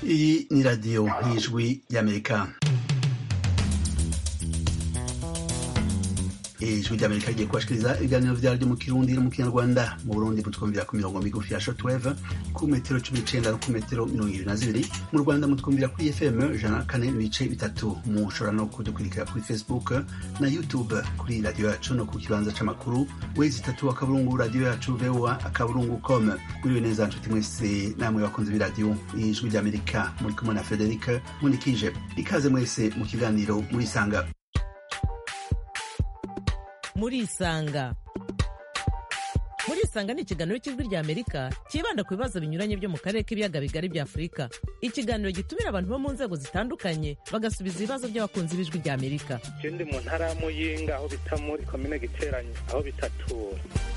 Iyi ni radiyo y'ijwi ry'amerika ijwi ry'amerika rigiye kubashikiriza ibiganiro vyaryo mu kirundi no mu kinyarwanda mu burundi mutwumvira ku mirongo migufi ya shortwave ku metero cumi n'icenda no ku metero mirongo ibiri na zibiri mu rwanda mutwumvira kuri fm ijana na kane n'ibice bitatu mushobora no kudukurikira kuri facebook na youtube kuri radiyo yacu no ku kibanza c'amakuru wezi itatu akaburungu radiyo yacu voa akaburungu com muriwe neza nshuti mwese namwe bakunze b'iradiyo ijwi ry'amerika muri kumwe na frederic munikije ikaze mwese mu kiganiro murisanga murisanga murisanga ni ikiganiro cy'ijwi rya amerika cyibanda ku bibazo binyuranye byo mu karere k'ibiyaga bigari bya afurika ikiganiro gitumira abantu bo mu nzego zitandukanye bagasubiza ibibazo by'abakunzi b'ijwi rya amerika ndi mu ntara ya muyinga aho bita muri komine giteranye aho bitatura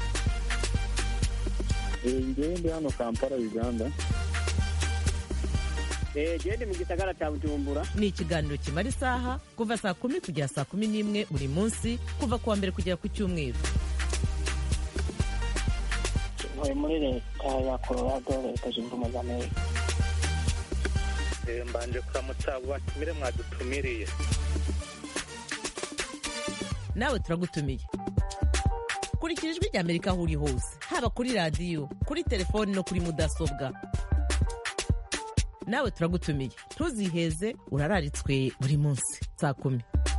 ngewe ndi hano kampala uganda gende mu gisagara cya bujumbura ni ikiganiro kimara isaha kuva saa kumi kugera saa kumi n'imwe buri munsi kuva ku wa mbere kugera ku cyumweru ntuye muri leta ya colorado leta zunze ubumwe za amerika mbanje kuramutsa abo batumire mwadutumiriye nawe turagutumiye kurikira ijwi rya amerika aho uri hose haba kuri radiyo kuri telefoni no kuri mudasobwa nawe turagutumiye ntuziheze urararitswe buri munsi saa kumi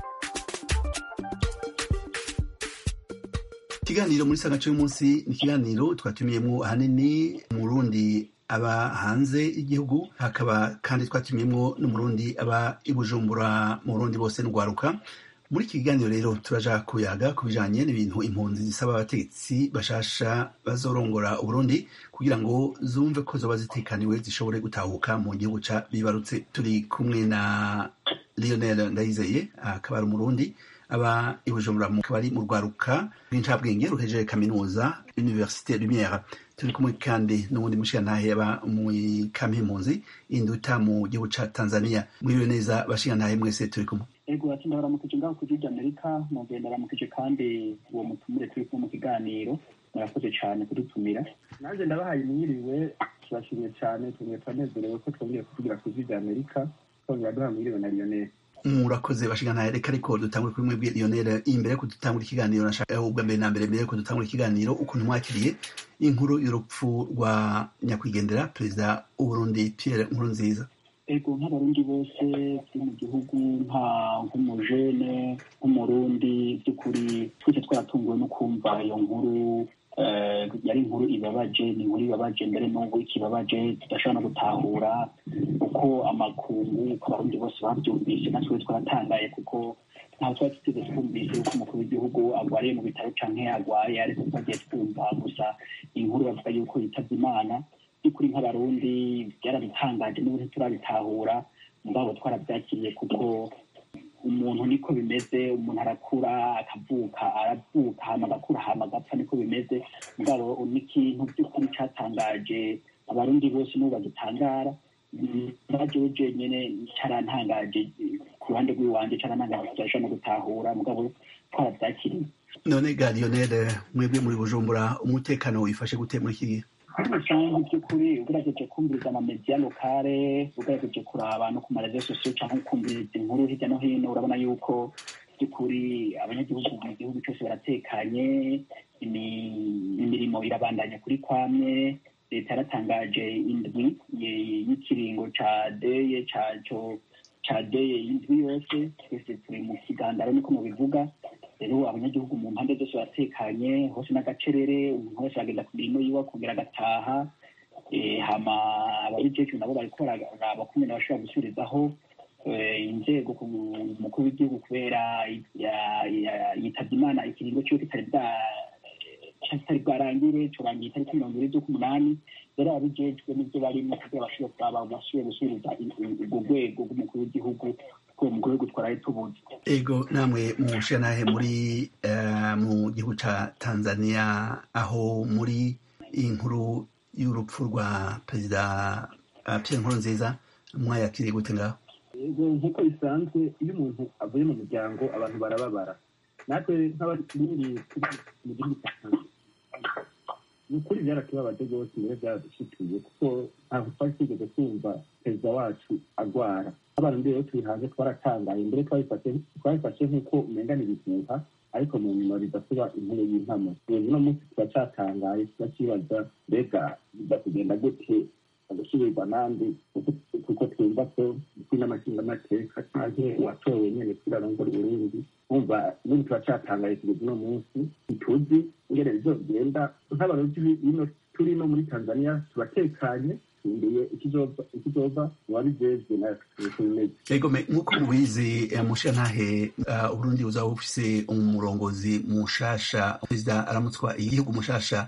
ikiganiro muri sanga y'umunsi ni ikiganiro twatumiyemo ahanini umurundi aba hanze y'igihugu hakaba kandi twatumiyemo n'umurundi aba i bujumbura mu burundi bose n'urwaruka muri iki kiganiro rero turaja kuyaga ku bijanye n'ibintu impunzi zisaba abategetsi bashasha bazorongora uburundi kugira ngo zumve ko zoba zitekaniwe zishobore gutahuka mu gihugu ca bibarutse turi kumwe na lionel ndayizeye akaba ari umurundi aba i bujumbura akaba ari mu rwaruka rw'incabwenge ruhejeje kaminuza université lumière turi kumwe kandi n'uwundi mushigantahe aba mu kampi impunzi induta mu gihugu ca tanzania mwiriwe neza bashigantahe mwese turi kumwe ego ati ndabaramukije ngaho ku gihugu amerika nongeye ndaramukije kandi uwo mutumire turi kumwe mu kiganiro murakoze cyane kudutumira nanjye ndabahaye mwiriwe turashimye cyane tumwe turanezerewe ko twongeye kuvugira ku gihugu amerika twongera duha mwiriwe na lionel murakoze bashigana reka ariko dutangure kuri mwebwe lionel imbere ko dutangura ikiganiro nashaka ubwa mbere na mbere mbere ko dutangura ikiganiro ukuntu mwakiriye inkuru y'urupfu rwa nyakwigendera perezida w'uburundi pierre nkurunziza ego nk'abarundi bose turi mu gihugu nka nk'umujene nk'umurundi by'ukuri twese twaratunguwe no kumva iyo nkuru yari inkuru ibabaje ni inkuru ibabaje mbere n'ubu ikibabaje tudashobora no gutahura uko amakungu uko abarundi bose babyumvise natwe twaratangaye kuko ntaho twari tuteze twumvise yuko umukuru w'igihugu arwariye mu bitaro canke arwaye ariko twagiye twumva gusa inkuru bavuga yuko yitabye imana by'ukuri nk'abarundi byarabitangaje n'ubu ntiturabitahura mugabo twarabyakiriye kuko umuntu niko bimeze umuntu arakura akavuka aravuka hama agakura hama agapfa niko bimeze mugabo n'ikintu by'ukuri catangaje abarundi bose n'ubu bagitangara najewe jenyene carantangaje ku ruhande rw'iwanje carantangaje tudashobora no gutahura mugabo twaravyakiriye none ga lionel mwebwe muri bujumbura umutekano wifashe gute muri iki gihe muri rusange by'ukuri ugerageje kumviriza amamediya lokale ugerageje kuraba no ku marezo sosiyo cyangwa ukumviriza inkuru hirya no hino urabona yuko by'ukuri abanyagihugu mu gihugu cyose baratekanye imirimo irabandanya kuri kwamwe leta yaratangaje indwi y'ikiringo ca deye caco ca deye y'indwi yose twese turi mu kigandaro niko mubivuga rero abanyagihugu mu mpande zose baratekanye hose n'agacerere umuntu wese aragenda ku mirimo yiwe akongera agataha hama ababijejwe nabo bariko bararaba kumwe bashobora gusubirizaho inzego ku mukuru w'igihugu kubera yitabye imana ikiringo ciwe kitari kitari bwarangire corangiye itariki mirongo ibiri z'ukumunani rero ababijejwe n'ivyo barimo kugira bashobore kuraba bashobore gusubiriza urwo rwego rw'umukuru w'igihugu ko mu gihugu twaraye tubuze ego namwe mushanahe muri mu gihugu ca tanzania aho muri iyi nkuru y'urupfu rwa perezida pierre nkurunziza mwayakiriye gute ngaho ego nk'uko bisanzwe iyo umuntu avuye mu muryango abantu barababara natwe nk'abari mu gihugu cya tanzania ni ukuri byaratubabaje rwose mbere byaradushikiye kuko ntabwo twari twigeze twumva perezida wacu agwara abantu mbere yo turi hanze twaratangaye mbere twabifashe nk'uko umenga ni ibihuha ariko mu nyuma bidasuba inkuru y'impamo ubu uno munsi turacatangaye turakibaza mbega biza kugenda gute agasubirwa nandi kuko twumva ko n'amashingamateka canke uwatowe nyene kurarongora uburundi umva n'ubu turacatangaye kugeza uno munsi ntituzi ingene bizogenda nk'abarundi bino turi no muri tanzania turatekanye tumbeye ikizova uwabijejwe natwe egome nk'uko mubizi mushantahe uburundi buzaba bufise umurongozi mushasha perezida aramutswa igihugu mushasha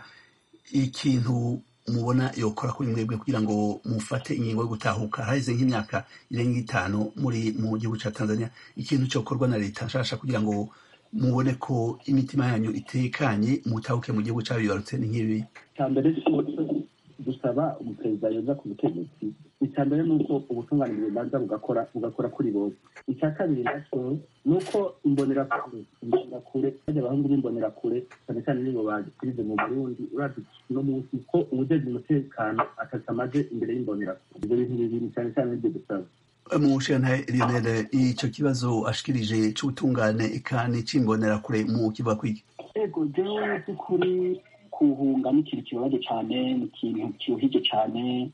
ikintu mubona yokora kuri mwebwe kugira ngo mufate ingingo yo gutahuka haheze nk'imyaka irenga itanu muri mu gihugu ca tanzania ikintu cokorwa na leta nshasha kugira ngo mubone ko imitima yanyu itekanye mutahuke mu gihugu cabibarutse ni nk'ibi mbere dusaba umuperezida yoza ku butegetsi icya mbere ni uko ubutungane bubanza bugakora bugakora kuri bose icya kabiri nacyo ni uko imbonerakure imbonerakure bajya abahungu b'imbonerakure cyane cyane nibo bagikirize mu burundi urazi no munsi ko ubujejwe umutekano atatamaze imbere y'imbonerakure ibyo bintu bibiri cyane cyane nibyo dusaba mushana lionel ico kibazo ashikirije c'ubutungane eka n'icimbonerakure mu kiva kwiki ego jewe by'ukuri kuhunga ni ikintu kibabaje cyane ni ikintu kiruhije cyane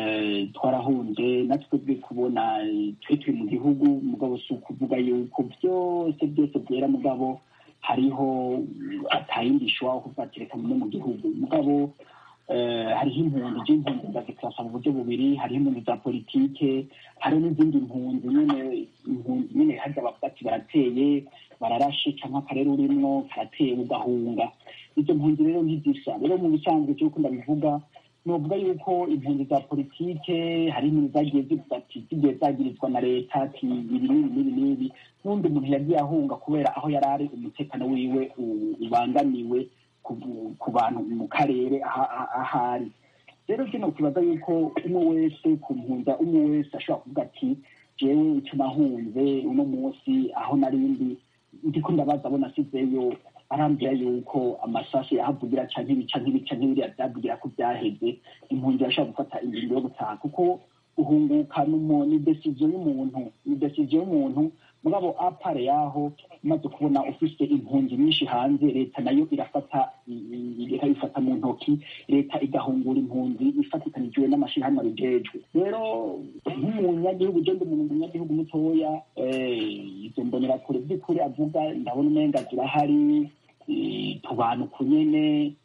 twarahunze natwe twe kubona twe turi mu gihugu mugabo si ukuvuga yuko byose byose byera mugabo hariho atayindi ishobora kuvatereka no mu gihugu mugabo hariho impunzi z'impunzi ndazikasa mu buryo bubiri hariho impunzi za politike hariho n'izindi mpunzi nyine impunzi nyine harya bavuga ati barateye bararashe cyangwa akarere urimwo karateye ugahunga izo mpunzi rero ntizisa rero mu bisanzwe cy'uko ndabivuga novuga yuko impunzi za politike hari impunzi zagiye zivuga ati zigiye zagirizwa na leta ati ibi n'ibi n'ibi n'ibi n'undi muntu yagiye ahunga kubera aho yari ari umutekano wiwe ubangamiwe ku bantu mu karere ahari rero kino kibaza yuko umwe wese ku mpunza umwe wese ashobora kuvuga ati jewe icyo nahunze uno munsi aho narindi ndiko ndabaza abo nasizeyo arambwira yuko amasasu yahavugira canke ibica nk'ibica nk'ibiriya vyavugira ko vyaheze impunzi irashobora gufata ingingo yo gutaha kuko uhunguka ni desiziyo y'umuntu ni desiziyo y'umuntu mugabo apare yaho umaze kubona ufise impunzi nyinshi hanze leta nayo irafata ikabifata mu ntoki leta igahungura impunzi ifatikanijwe n'amashirahamwe abijejwe rero nk'umunyagihugu je ndi umuntu umunyagihugu mutoya izo mbonerakure by'ukuri avuga ndabona umenga zirahari tubana uku nyene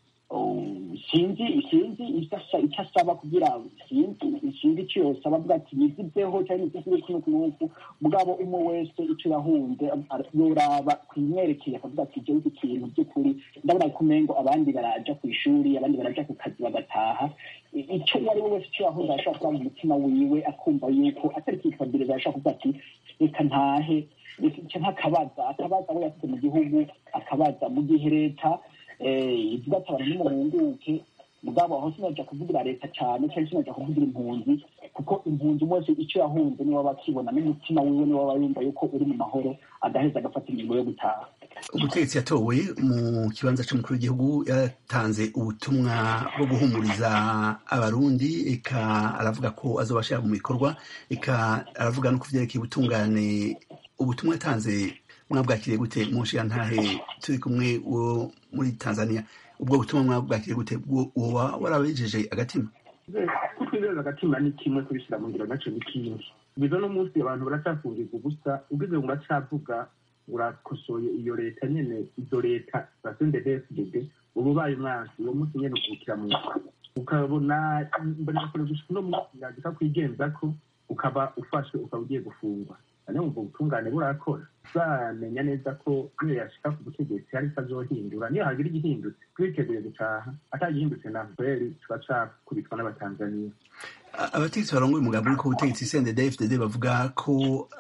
sinzi sinzi icyo asaba kugira sinzi sinzi icyo yosaba avuga ati niziveho cyangwa nizivire kuno kunuku mugabo umwe wese icyo yahunze yoraba kumwerekeye akavuga ati jewe iki kintu by'ukuri ndabona ko umengo abandi baraja ku ishuri abandi baraja ku kazi bagataha icyo uwo ari we wese icyo yahunze arashobora kuba mu mutima wiwe akumva yuko atari kwitwabiriza arashobora kuvuga ati reka ntahe reka nk'akabaza akabaza abo yasize mu gihugu akabaza mu gihe leta ivuga ati abantu nimuhunguke mugabo aho sinaja kuvugira leta cyane cyangwa sinaja kuvugira impunzi kuko impunzi wese icyo yahunze niwe aba akibona n'umutima wiwe niwe aba yumva yuko uri mu mahoro agaheza agafata ingingo yo gutaha umutegetsi yatowe mu kibanza cy'umukuru w'igihugu yatanze ubutumwa bwo guhumuriza abarundi eka aravuga ko azobashira mu bikorwa eka aravuga no ku vyerekeye ubutungane ubutumwa yatanze mwabwakiriye gute mu ntahe turi kumwe wo muri tanzania ubwo butumwa mwabwakiriye gute woba warabejeje agatima kutwizeza agatima ni kimwe kubishyira mu ngiro nacyo ni kindi bizo no munsi abantu baracafungirwa ubusa ubwize ngo uracavuga urakosoye iyo leta nyene izo leta za sndfdd uba ubaye umwansi uwo munsi nyene ukubukira mu ukabona mbonekakure gushika uno munsi yagika kwigenzako ukaba ufashwe ukaba ugiye gufungwa ane wumva ubutungane burakora uzamenya neza ko niyo yashika ku butegetsi hari icyo azohindura niyo hagira igihindutse twiteguye gutaha atagihindutse na kweri tuba cakubitwa n'abatanzaniya abategetsi barongoye umugambi uriko ubutegetsi cndd bavuga ko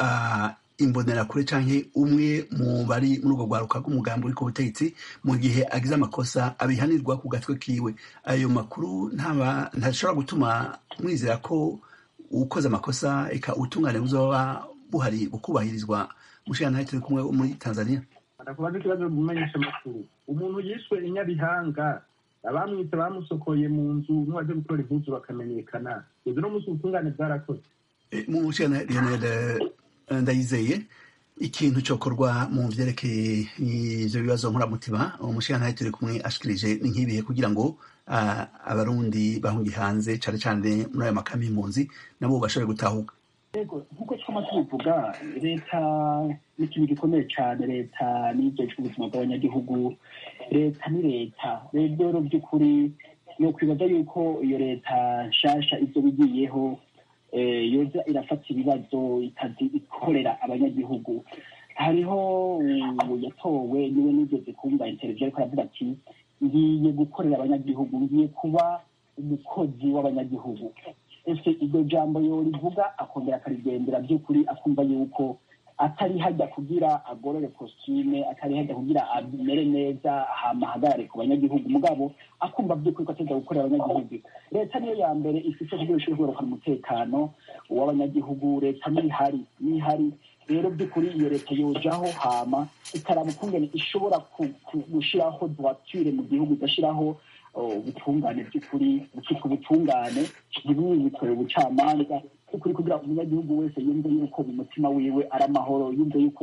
imbonerakure canke umwe mu bari muri ubwo rwaruka rw'umugambi uriko ubutegetsi mu gihe agize amakosa abihanirwa ku gatwe kiwe ayo makuru ntashobora gutuma mwizera ko ukoze amakosa eka ubutungane buzoba buhari bukubahirizwa mushana turi kumwe muri tanzania ndakubaza ikibazo mumenyesha amakuru umuntu yishwe inyabihanga abamwitse bamusokoye mu nzu n'uwaje gutora impuzu bakamenyekana ibyo no munsi ubutungane bwarakoze mu nshingano lionel ndayizeye ikintu cyokorwa mu vyerekeye ivyo bibazo nkuramutima umushingantahe turi kumwe ashikirije ni nk'ibihe kugira ngo abarundi bahungiye hanze cane cane muri ayo makambi y'impunzi nabo bashobore gutahuka yego nk'uko twama tubivuga leta ni ikintu gikomeye cyane leta n'ibyo ubuzima bw'abanyagihugu leta ni leta rero by'ukuri ni ukwibaza yuko iyo leta nshasha ibyo bigiyeho yoza irafata ibibazo ikorera abanyagihugu hariho yatowe niwe nigeze kumva interview ariko aravuga ati ngiye gukorera abanyagihugu ngiye kuba umukozi w'abanyagihugu ese iryo jambo yorivuga akongera akarigendera by'ukuri akumva yuko atari hajya kugira agorore kositime atari hajya kugira amere neza hama ahagarare ku banyagihugu mugabo akumva by'ukuri ko ateza gukorera abanyagihugu leta niyo ya mbere ifite kugira ishobora kugarukana umutekano w'abanyagihugu leta nihari nihari rero by'ukuri iyo leta yojaho hama ikaraba ukungene ishobora gushiraho droiture mu gihugu igashiraho ubutungane by'ukuri bukitwa ubutungane ntibwikorere ubucamanza by'ukuri kugira umunyagihugu wese yumve yuko mu mutima wiwe ari amahoro yumve yuko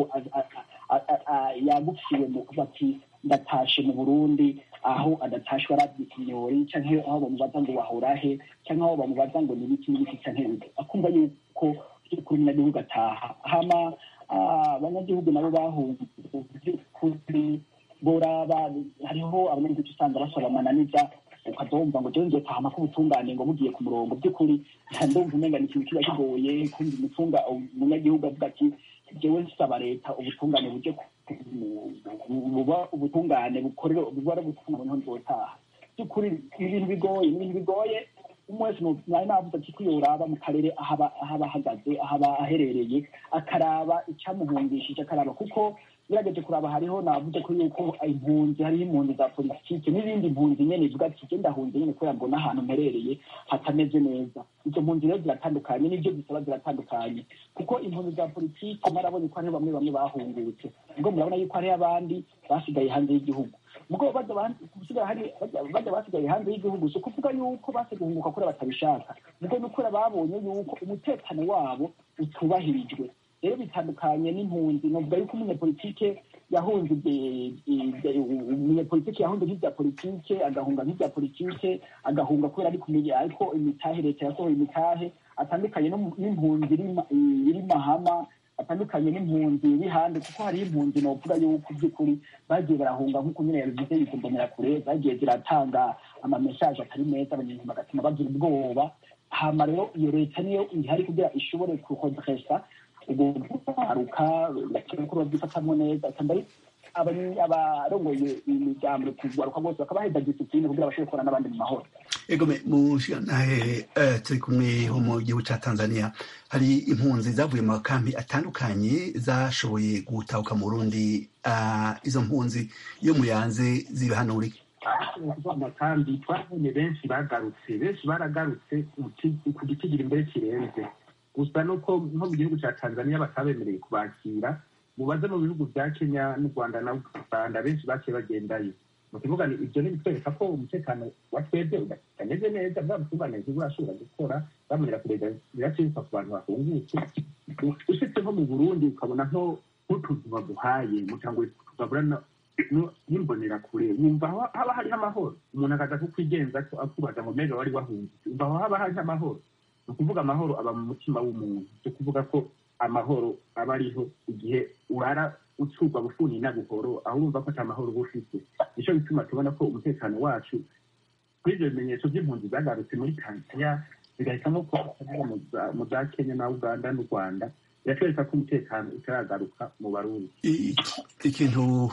yagufiwe mu kuba ati ndatashe mu burundi aho adatashwe arabyita inyori canke aho bamubaza ngo wahorahe canke aho bamubaza ngo ni ibiki n'ibiki canke akumva yuko by'ukuri umunyagihugu ataha hama abanyagihugu nabo bahunze by'ukuri boraba hariho abanyagihugu usanga basaba amananiza ukazumva ngo jewe nzotahama ko ubutungane ngo bugiye ku murongo by'ukuri ndumva umenga ni ikintu kiba kigoye kumva umutunga umunyagihugu avuga ati jewe nsaba leta ubutungane buje buba ubutungane bukorera buba ari ubutungane niho nzotaha by'ukuri ibintu bigoye ni ibintu bigoye umwe wese nari navuze ati yoraba mu karere aho aba ahagaze aho aba aherereye akaraba icyamuhungishije akaraba kuko birageje kuraba hariho navuze ko yuko impunzi hariho impunzi za politike n'izindi mpunzi nyene ivuga ati je ndahunze nyene kubera mbona ahantu mperereye hatameze neza izo mpunzi rero ziratandukanye n'ivyo zisaba ziratandukanye kuko impunzi za politike marabonye ko hariho bamwe bamwe bahungutse ubwo murabona yuko hariho abandi basigaye hanze y'igihugu mugo bajya basigaye hanze y'igihugu si ukuvuga yuko base guhunguka kure batabishaka mugo ni ukuri babonye yuko umutekano wabo utubahirijwe rero bitandukanye n'impunzi novuga yuko umunyapolitike yahunze umunyapolitike yahunze nk'ibya politike agahunga nk'ibya politike agahunga kubera ari kumenya ariko imitahe leta yasohoye imitahe atandukanye n'impunzi iri mahama atandukanye n'impunzi iri hanze kuko hariho impunzi novuga yuko by'ukuri bagiye barahunga nk'uko nyine yabivuze yikumbonera kure zagiye ziratanga amamesaje atari meza abanyarwanda bagatuma bagira ubwoba hama rero iyo leta niyo ihari kugira ishobore kuhodresa ubwo guharuka bakora babyifatamo neza kandi abarongoye imiryango kugaruka bose bakaba baheza disipline kugira bashobore gukorana n'abandi mu mahoro egome mushanahe turi kumwe ho mu gihugu ca tanzania hari impunzi zavuye mu makampi atandukanye zashoboye gutahuka mu burundi izo mpunzi iyo muyanze ziba hano uri amakambi twabonye benshi bagarutse benshi baragarutse ku gitigira imbere kirenze gusa nuko nko mu gihugu cya tanzania batabemereye kubakira mubaze mu bihugu bya kenya n'u rwanda na uganda benshi baciye bagendayo ni ukuvuga ni ibyo ntibitwereka ko umutekano wa twebwe utameze neza bwa butungane burashobora gukora bamenyera kurega biraciruka ku bantu bahungutse usitse nko mu burundi ukabona nk'utuzu baguhaye mutango tugabura n'imbonera kure wumva haba hariho amahoro umuntu akaza kukwigenza akubaza ngo mbega wari wahungutse wumva haba hariho amahoro ni ukuvuga amahoro aba mu mutima w'umuntu ni ukuvuga ko amahoro aba ariho igihe urara ucurwa bufuni na buhoro aho urumva ko ata mahoro uba ufite nicyo bituma tubona ko umutekano wacu kuri ibyo bimenyetso by'impunzi zagarutse muri tanzania bigahitamo ko mu za kenya na uganda n'u rwanda biratwereka ko umutekano utaragaruka mu barundi ikintu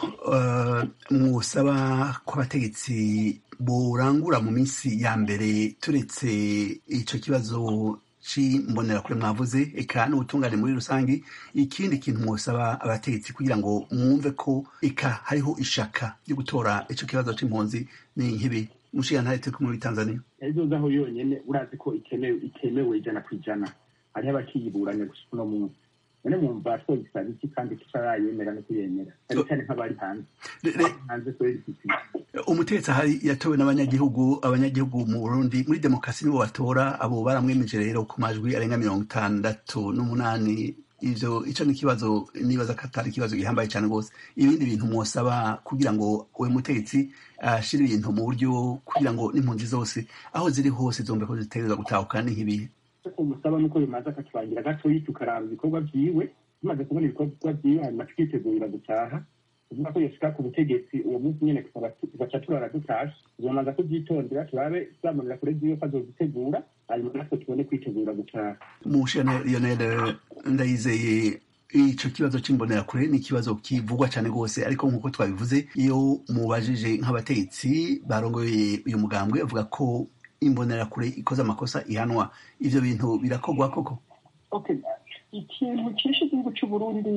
mwusaba ko abategetsi burangura mu minsi ya mbere turetse icyo kibazo c'imbonerakure mwavuze eka n'ubutungane muri rusange ikindi kintu mwosaba abategetsi kugira ngo mwumve ko eka hariho ishaka ryo gutora ico kibazo c'impunzi ni nk'ibi mushigantahe turi kumwe muri tanzania ejo zaho yonyene urazi ko itemewe itemewe ijana ku ijana hariho abakiyiburanya gusa uno munsi none mwumva twogisaba iki kandi tutarayemera no kuyemera cyane cyane nk'abari hanze hanze kubera iki umutegetsi ahari yatowe n'abanyagihugu abanyagihugu mu burundi muri demokarasi nibo batora abo baramwemeje rero ku majwi arenga mirongo itandatu n'umunani ivyo ico ni ikibazo nibaza ko atari ikibazo gihambaye cyane rwose ibindi bintu mwosaba kugira ngo uwo mutegetsi ashire ibintu mu buryo kugira ngo n'impunzi zose aho ziri hose zombe ko zitegerezwa gutahuka ni nk'ibihe umusaba nuko bimaze akatubangira gatoyi tukaraba ibikorwa vyiwe tumaze kubona ibikorwa vyiwe hanyuma tukitegurira gutaha kuvuga ko yoshika ku butegetsi uwo munsi nyene tugaca turara dutashe tuzomanza kuvyitondera turabe tuzamurira kure vyiwe ko azozitegura hanyuma natwe tubone kwitegura gutaha mushane lionel ndayizeye ico kibazo c'imbonerakure ni ikibazo kivugwa cane rwose ariko nk'uko twabivuze iyo mubajije nk'abategetsi barongoye uyu mugambwe bavuga ko imbonerakure ikoze amakosa ihanwa ivyo bintu birakorwa koko okay ikintu cishe igihugu c'uburundi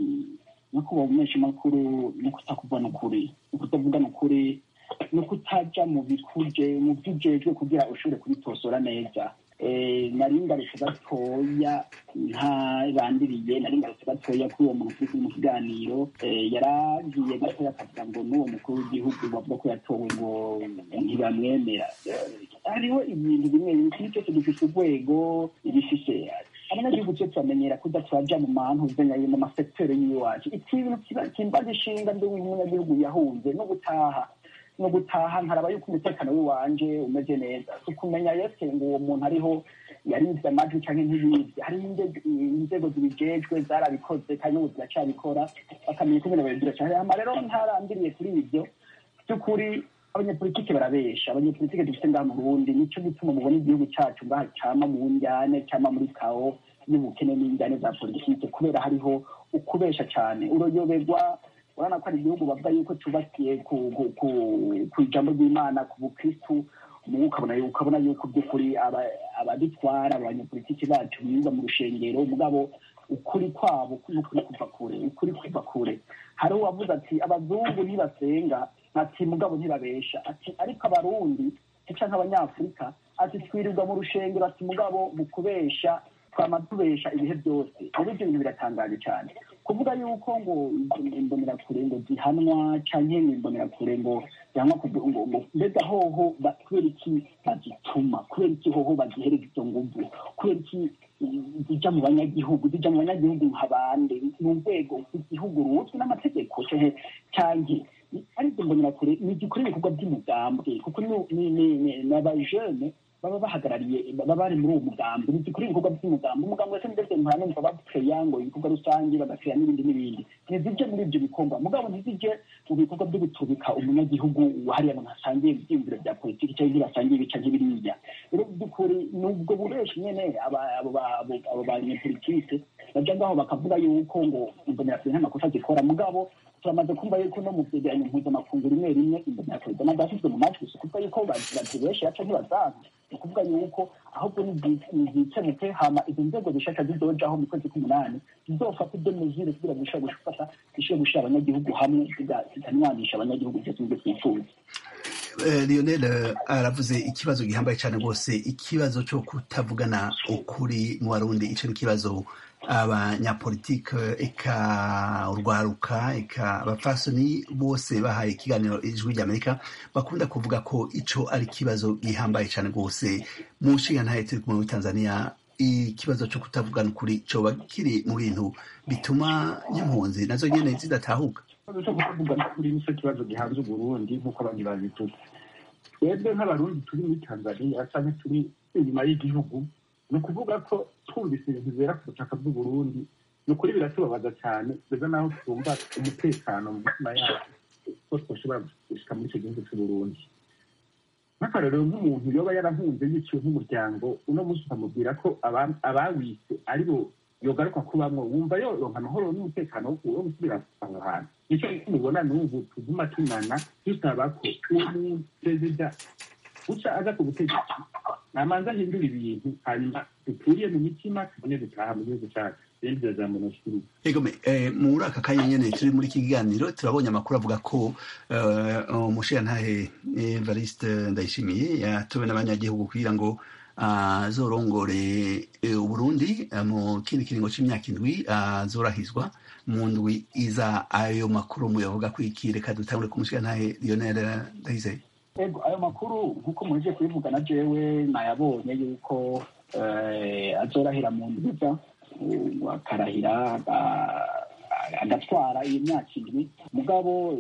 no kuba umumeshi makuru no kutakuvana ukuri no kutavugana ukuri no kutaja mu bikuje mu vyujejwe kugira ushobore kubitosora neza nari ngarutse gatoya ntarandiriye nari ngarutse gatoya kuri uwo muntu turi mu kiganiro yaragiye gatoya akavuga ngo n'uwo mukuru w'igihugu bavuga ko yatowe ngo ntibamwemera hariho ibintu bimwe bimwe ikintu cyose gifise urwego ibifise abanyagihugu cyo turamenyera kuda turaja mu mantu zenyaye mu masekiteri y'iwacu ikintu kimbaza ishinga ndi w'umunyagihugu yahunze no gutaha no gutaha nkaraba yuko umutekano w'iwanje umeze neza ukumenya yese ngo uwo muntu ariho yaribye amajwi canke ntibibye hariho inzego zibijejwe zarabikoze kandi n'ubu ziracabikora bakamenya uko ibintu babibwira cane hama rero ntarandiriye kuri ivyo by'ukuri abanyepolitike barabesha abanyepolitike dufite ngaha mu burundi nico gituma mubona igihugu cacu ngaha cama mu njyane cama muri kawo n'ubukene n'injyane za politike kubera hariho ukubesha cane uroyoberwa urabona ko ari igihugu bavuga yuko cyubakiye ku ijambo ry'imana ku bukristu mubu ukabona yuko ukabona yuko by'ukuri abadutwara abanyepolitiki bacu biga mu rushengero mugabo ukuri kwabo n'ukuri kuva kure ukuri kuva kure hari uwavuze ati abazungu ntibasenga ati mugabo ntibabesha ati ariko abarundi cyangwa nk'abanyafurika ati twirirwa mu rushengero ati mugabo mu kubesha twama tubesha ibihe byose rero ibyo bintu biratangaje cyane kuvuga yuko ngo imbonerakure ngo zihanwa canke ngo imbonerakure ngo zihanwa ngo mbega hoho kubera iki bazituma kubera iki hoho bazihereza izo nguvu kubera iki zija mu banyagihugu zija mu banyagihugu nka bande ni urwego rw'igihugu ruzwi n'amategeko canke arizo mbonerakure ni igikora ibikorwa by'umugambwe kuko ni abajene baba bahagarariye baba bari muri uwo mugambi ntizikora ibikorwa by'umugambi umugambi wese ndetse mpora numva bapureya ngo ibikorwa rusange bagakeya n'ibindi n'ibindi ntizije muri ibyo bikorwa mugabo ntizije mu bikorwa byo gutubika umunyagihugu hariya abantu hasangiye ibyiyumviro bya politiki cyangwa ntibasangiye ibica nk'ibiriya rero by'ukuri ni ubwo bubeshi nyene abo banyepolitike baja ngaho bakavuga yuko ngo imbonerakure nta makosa zikora mugabo turamaze kumva yuko no mu vyegeranyo mpuzamakungu rimwe rimwe imbonerakure zama zashyizwe mu majwi si ukuvuga yuko bazibeshe yaca ntibazanga ni ukuvuga yuko ahubwo nizikemuke hama izo nzego zishaka zizojaho mu kwezi k'umunani zizofata ibyo muzire kugira ngo zishobore gufata zishobore gushira abanyagihugu hamwe zikanwanisha abanyagihugu byose nibyo twifuza lionel aravuze ikibazo gihambaye cyane rwose ikibazo cyo kutavugana ukuri mu barundi icyo ni ikibazo abanyapolitike eka urwaruka eka abapfasoni bose bahaye ikiganiro ijwi ry'amerika bakunda kuvuga ko ico ari ikibazo gihambaye cyane rwose mu nshinga ntaye turi kumwe muri tanzania ikibazo cyo kutavugana ukuri coba kiri mu bintu bituma n'impunzi nazo nyene zidatahuka ikibazo cyo kutavugana ukuri nicyo kibazo gihanze uburundi nk'uko abandi babivuga twebwe nk'abarundi turi muri tanzania canke turi inyuma y'igihugu ni ukuvuga ko twumvise ibintu bibera ku butaka bw'uburundi ni ukuri biratubabaza cyane kugeza n'aho twumva umutekano mu mitima yacu ko twashobora gushika muri icyo gihugu cy'uburundi nk'akarorero nk'umuntu yoba yarahunze yiciwe nk'umuryango uno munsi ukamubwira ko abawise ari bo yogaruka kubamwo wumva yoronka amahoro n'umutekano wo gusubira aho hantu nicyo mubona n'ubu tuguma tunana dusaba ko uwo perezida uca aza ku butegetsi namanza ahindura ibintu hanyuma duturiye mu mitima tubone gutaha mu gihugu cyacu ibindi birazambo nashikiriza egome muri aka kanya nyene turi muri iki kiganiro turabonye amakuru avuga ko umushirantahe evariste ndayishimiye yatowe n'abanyagihugu kugira ngo azorongore uburundi mu kindi kiringo c'imyaka indwi azorahizwa mu ndwi iza ayo makuru muyavuga ko iki reka dutangure ku mushirantahe lionel ndayizeye ego ayo makuru nk'uko muheje kubivuga na jewe nayabonye yuko azorahira mu ndwiza akarahira agatwara iyo myaka indwi mugabo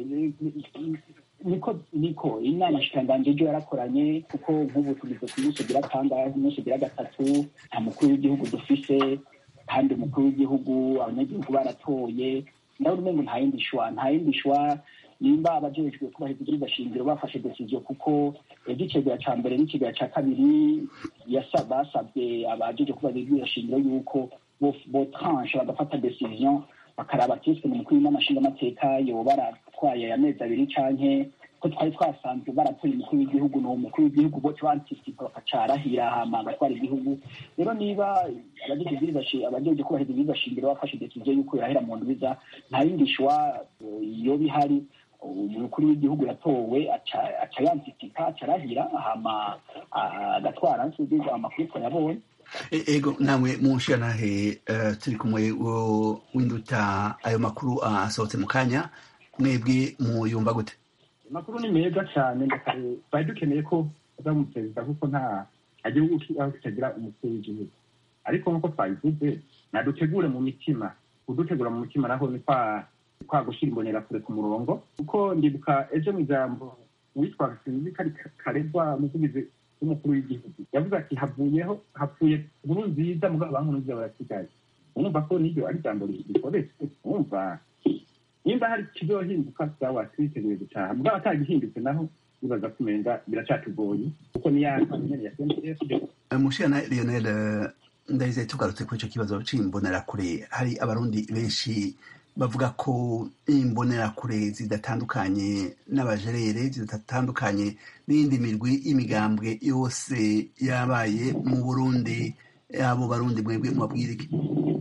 niko niko inama shikanganje ejo yarakoranye kuko nk'ubu tugeze ku munsi ugira kangahe umunsi ugira gatatu nta mukuru w'igihugu dufise kandi umukuru w'igihugu abanyagihugu baratoye ndabona umengo nta yindi shwa nta yindi shwa nimba abajejwe kubahiriza ibwirizwa shingiro bafashe decision kuko igicegera ca mbere n'ikigera ca kabiri basabye abajejwe kubahiriza ibwirizwa shingiro yuko botranche bagafata decision bakaraba kiske mu mukuru w'amashinga amateka yoba baratwaye amezi abiri canke ko twari twasanzwe baratoye umukuru w'igihugu ni umukuru w'igihugu bote bantisipa bakacarahira hama agatwara igihugu rero niba abajeje kubahiriza ibwirizwa shingiro bafashe decision yuko yorahera mu ndwiza nta yindi shwa yoba ihari umukuru w'igihugu yatowe aca yansitika acarahira hama agatwara nsize amakuru twayabonye ego namwe munshiranahe turi kumwe winduta ayo makuru asohotse mu kanya mwebwe muyumva gute amakuru ni meza cyane twari dukeneye ko aza mu perezida kuko nta gihugu aho kitagira umukuru w'igihugu ariko nk'uko twabivuze nadutegure mu mitima kudutegura mu mitima naho ni kwa gushyira imbonerakure ku murongo kuko ndibuka ejo mu ijambo uwitwa sinzi kari karegwa umuvugizi w'umukuru w'igihugu yavuze ati havuyeho hapfuye nkuru nziza mugabo abankuru nziza barasigaye urumva ko n'iryo ari ijambo rikoretse urumva nimba hari kizohinduka sawa twiteguye gutaha mugabo atagihindutse naho bibaza kumenga biracatugoye kuko ni ya nyene ya CNDF mushirana Lionel ndahise tugarutse kuri ico kibazo c'imbonerakure hari abarundi benshi bavuga ko imbonerakure zidatandukanye n'abajerere zidatandukanye n'iyindi mirwi y'imigambwe yose yabaye mu burundi abo barundi mwebwe mubabwira iki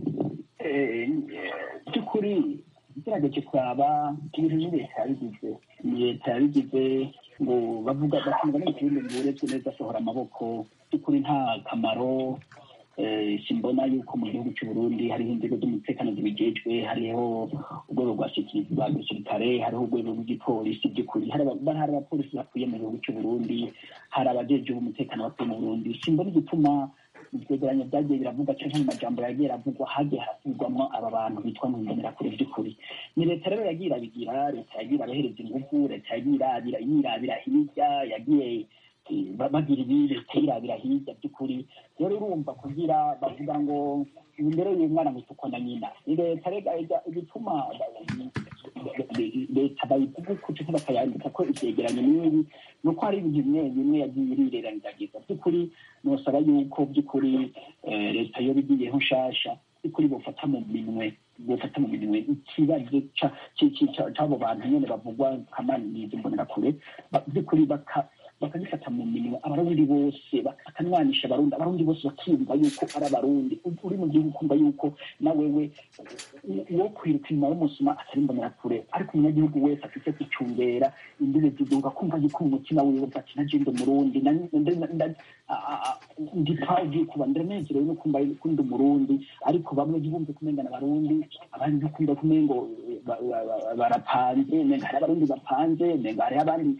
by'ukuri igerageje kuraba ibintu ni leta yabigize ni leta yabigize ngo bavuga bakumva n'ikindi ngo uretswe neza asohora amaboko by'ukuri nta kamaro simbona yuko mu gihugu cy'u Burundi hariho inzego z'umutekano zibijejwe hariho urwego rwa rwa gisirikare hariho urwego rw'igipolisi by'ukuri hari abapolisi bakwiye mu gihugu cy'u Burundi hari abajejwe umutekano bakwiye mu Burundi simbona igituma ivyegeranyo vyagiye biravuga canke mu majambo yagiye aravugwa hagiye harasubirwamwo aba bantu bitwa mu mbonerakure vy'ukuri ni leta rero yagiye irabigira leta yagiye irabahereza inguvu leta yagiye irabira yirabira hirya yagiye bagira ibi leta yirabira hirya by'ukuri rero urumva kugira bavuga ngo imbere y'umwana mwitukwa na nyina ni leta rega igituma leta bayivuga uko cyangwa bakayandika ko ivyegeranyo n'ibi ni uko hari ibintu bimwe bimwe yagiye irireranizagiza by'ukuri nosaba yuko by'ukuri leta yoba igiyeho nshasha by'ukuri bofata mu minwe bofata mu minwe ikibazo c'abo bantu nyene bavugwa kamaniza imbonerakure by'ukuri bakagifata mu minwe abarundi bose bakanwanisha abarundi abarundi bose bakiyumva yuko ari abarundi uri mu gihugu ukumva yuko na wewe uwo kwiruka inyuma y'umusuma atari imbonerakure ariko umunyagihugu wese afite kwicungera imbibe z'igihugu akumva yuko mu mutima wiwe ati naje ndi umurundi ndi proud kuba ndanezerewe no kumva ko ndi umurundi ariko bamwe ntibumve kumengana abarundi abandi ntikumva kumengo barapanze menga hari abarundi bapanze menga hari abandi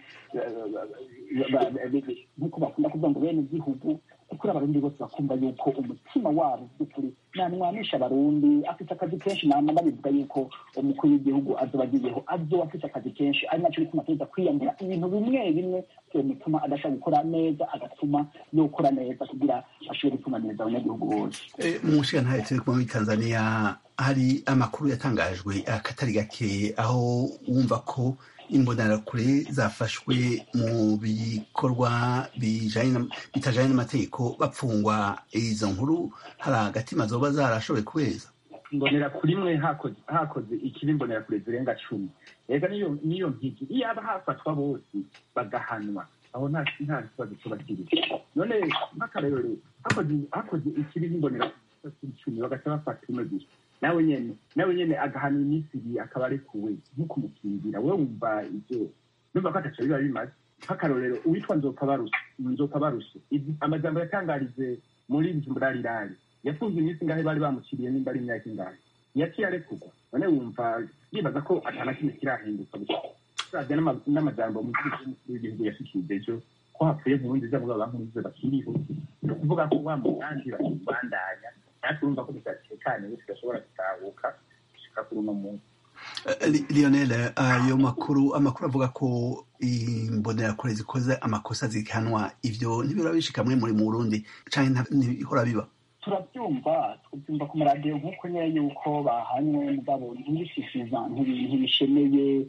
nk'uko bakunda kuvuga ngo bene igihugu kuri abarundi bose bakumva yuko umutima wabo by'ukuri namwanisha abarundi afite akazi kenshi nama babivuga yuko umukuru w'igihugu azoba agiyeho azoba afite akazi kenshi ari nacyo bituma ateza kwiyambura ibintu bimwe bimwe bituma adashobora gukora neza agatuma yokora neza kugira ashobore gutuma neza abanyagihugu bose mu nshinga turi kumwe muri tanzania hari amakuru yatangajwe akatari gake aho wumva ko imbonerakure zafashwe mu bikorwa bitajanye n'amategeko bapfungwa izo nkuru hari agatima zoba zarashoboye kubeza imbonerakure imwe hakoze ikibi imbonerakure zirenga cumi rega niyo mpigi iyo aba hafatwa bose bagahanwa aho nta nta kibazo tuba kiri none nk'akarorero hakoze hakoze ikibi n'imbonera icumi bagaca bafata umwe gusa nawe nyene nawe nyene agahana iminsi ibiri akaba arekuwe nk'ukumukingira we wumva ivyo numva ko ataco biba bimaze nk'akarorero uwitwa nzoka baruse nzoka baruse Izi- amajambo yatangarije muri bujumburarirari yafunze iminsi ingahe bari bamuciriye nimba ari imyaka ingahe yaciye arekurwa none wumva yibaza ko atana kimwe kirahinduka gusa uravye n'ama- n'amajambo umukuru w'igihugu yashikirije ejo ko hapfuye nkurunziza mugabo bankurunziza bakiriho ni ukuvuga ko wa mugambi bakibandanya natwe urumva ko tudatekaniwe tudashobora gutahuka gushika kuri uno munsi Eh, Li- Lionel ayo makuru amakuru avuga ko imbonerakure zikoze amakosa zihanwa ivyo ntibiraba bishika mwe muri mu Burundi canke nta- ntibihora biba turabyumva tubyumva ku maradiyo nk'uko nyine yuko bahanywe mugabo ntibishishiza ntibishemeye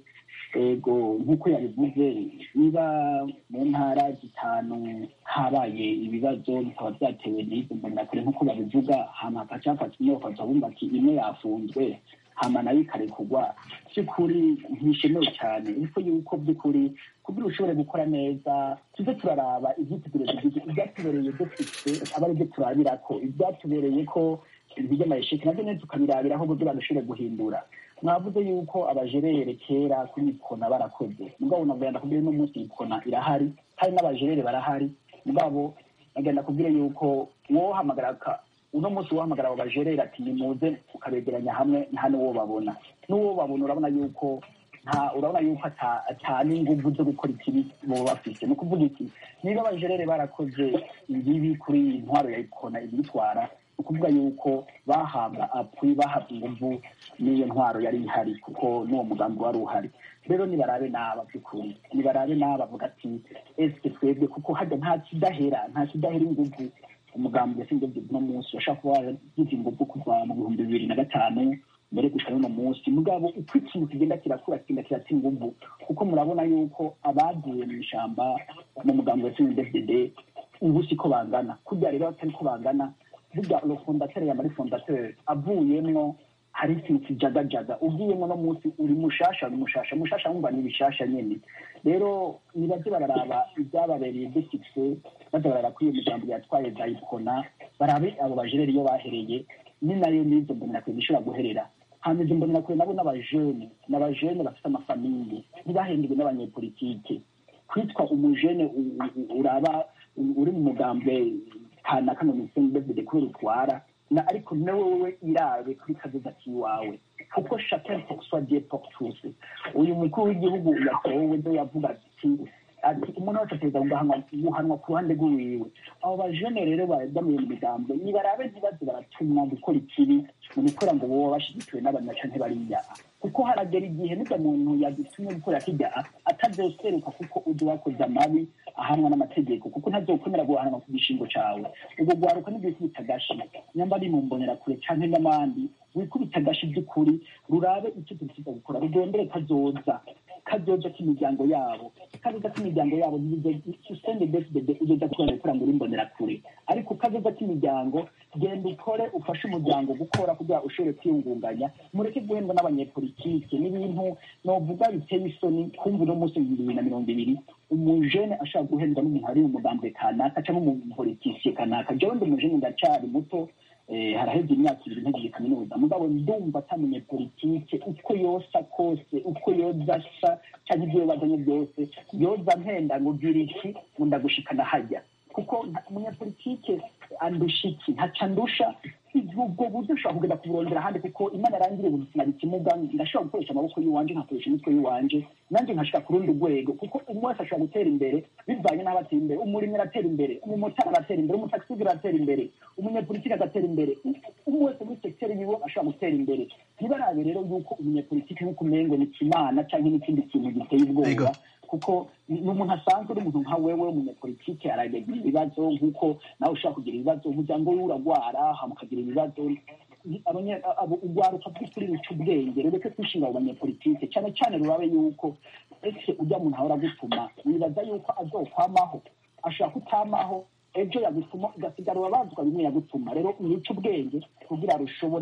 ego nk'uko yabivuze niba mu ntara zitanu habaye ibibazo bikaba byatewe n'izo mbonerakure nk'uko babivuga hama hakaca hafata imwe bakaza bumva ati imwe yafunzwe hama nayo ikarekurwa by'ukuri ntibishemewe cyane ariko yuko by'ukuri kugira ushobore gukora neza tuze turaraba ibyitubereye ibyatubereye dufite aba ari byo turabirako ibyatubereye ko ibintu by'amayesheki nabyo nyine tukabirabiraho kugira dushobore guhindura mwavuze yuko abajerere kera kuri ikona barakoze mugabo nagenda kubwira uno munsi ikona irahari hari n'abajerere barahari mugabo nagenda kubwira yuko wohamagara ka uno munsi wohamagara abo bajerere ati nimuze ukabegeranya hamwe nta n'uwo babona n'uwo babona urabona yuko nta urabona yuko ata- ata n'inguvu zo gukora ikibi boba bafite ni ukuvuga iki niba abajerere barakoze ibibi kuri iyi ntwaro ya ikona ibitwara ni ukuvuga yuko bahabwa apui bahabwa inguvu n'iyo ntwaro yari ihari kuko n'uwo mugambi wari uhari rero nibarabe n'aba by'ukuri nibarabe n'aba bavuga ati ese twebwe kuko hajya nta kidahera nta kidahera inguvu umugambi yasinze uno munsi washaka kuba waragize inguvu kuva mu bihumbi bibiri na gatanu mbere gushika n'uno munsi mugabo uko ikintu kigenda kirakura kigenda kiratsa inguvu kuko murabona yuko abagiye mu ishamba mu mugambi wa cndfdd ubu siko bangana kurya rero batari ko bangana burya lo fondateur yamari fondateur avuyemwo hari ikintu kijagajaga ugiyemwo no munsi uri mushasha uri mushasha mushasha wumva ni bishasha nyene rero nibaze bararaba ibyababereye desikise baza barara kuri iyo migambo yatwaye za ikona barabe abo bajereri iyo bahereye ni nayo n'izo mbonerakure zishobora guherera hanyuma izo mbonerakure nabo n'abajene n'abajene bafite amafamiye ntibahendiwe n'abanyepolitike kwitwa umujene u- u- uraba u- uri mu mugambwe kanaka mu misenyi david kubera utwara na ariko nawe wewe irabe kuri kazoza kiwawe kuko chacun pour soi dieu pour tous uyu mukuru w'igihugu yatowe ndo yavuga ati ati umuntu wese ategereza guhanwa guhanwa ku ruhande rw'iwiwe abo bajene rero bajyamuye mu migambwe nibarabe ntibaze baratumwa gukora ikibi mu gukora ngo boba bashyigikiwe n'abanyaca ntibariya kuko haragera igihe n'ibyo muntu yagitumye gukora kijya atazoseruka kuko uzi wakoze amabi ahanwa n'amategeko kuko ntazokwemera guhanwa ku gishingo cawe ubwo gwaruka nibyo kwita agashi nyamba ari mu mbonerakure canke n'abandi wikubita agashi by'ukuri rurabe icyo turusiza gukora rurondere kazoza kazoza k'imiryango yabo kazoza k'imiryango yabo usenge besibede uzoza kubona gukora muri mbonerakure ariko kazoza k'imiryango genda ukore ufashe umuryango gukora kugira ushobore kwiyungunganya mureke guhendwa n'abanyepolitike n'ibintu novuga biteye isoni kumva uno munsi ibihumbi bibiri na mirongo ibiri umujene ashobora guhendwa n'umuntu ari mu mugambwe kanaka cyangwa umupolitisiye kanaka jewe ndi umujene ndacari muto eh, haraheze imyaka ibiri ntegeje kaminuza mugabo ndumva atamenye politike uko yosa kose uko yoza asa cyangwa ibyo yobazanye byose yoza mpenda ngo gira iki ngo ndagushikana hajya kuko nta- umunyapolitike andusha iki ntaca ndusha ubwo buryo ushobora kugenda kuburondera ahandi kuko imana yarangiriye ubuzima ikimuga ndashobora gukoresha amaboko y'iwanje nkakoresha imitwe y'iwanje nanjye nkashika ku rundi rwego kuko umwe wese ashobora gutera imbere bivanye n'aho atera imbere umurimyi aratera imbere umumotari aratera imbere umutaxi aratera imbere umunyapolitiki agatera imbere umwe wese muri sekiteri yiwe ashobora gutera imbere ntibarabe rero yuko umunyapolitiki nk'uko umengo ni kimana cyangwa n'ikindi kintu giteye ubwoba Ego. kuko ni umuntu asanzwe uri umuntu nka wewe umunyapolitike aragira ibibazo nk'uko nawe ushobora kugira ibibazo umuryango we uragwara hama ukagira ibibazo abanya- abo- urwaruka by'ukuri ruca ubwenge rureke kwishinga abo banyepolitike cyane cyane rurabe yuko ese ujya muntu ahora agutuma wibaza yuko azokwamaho ashobora kutamaho ejo yagutuma ugasigara urabazwa bimwe yagutuma rero uruca ubwenge kugira rushobore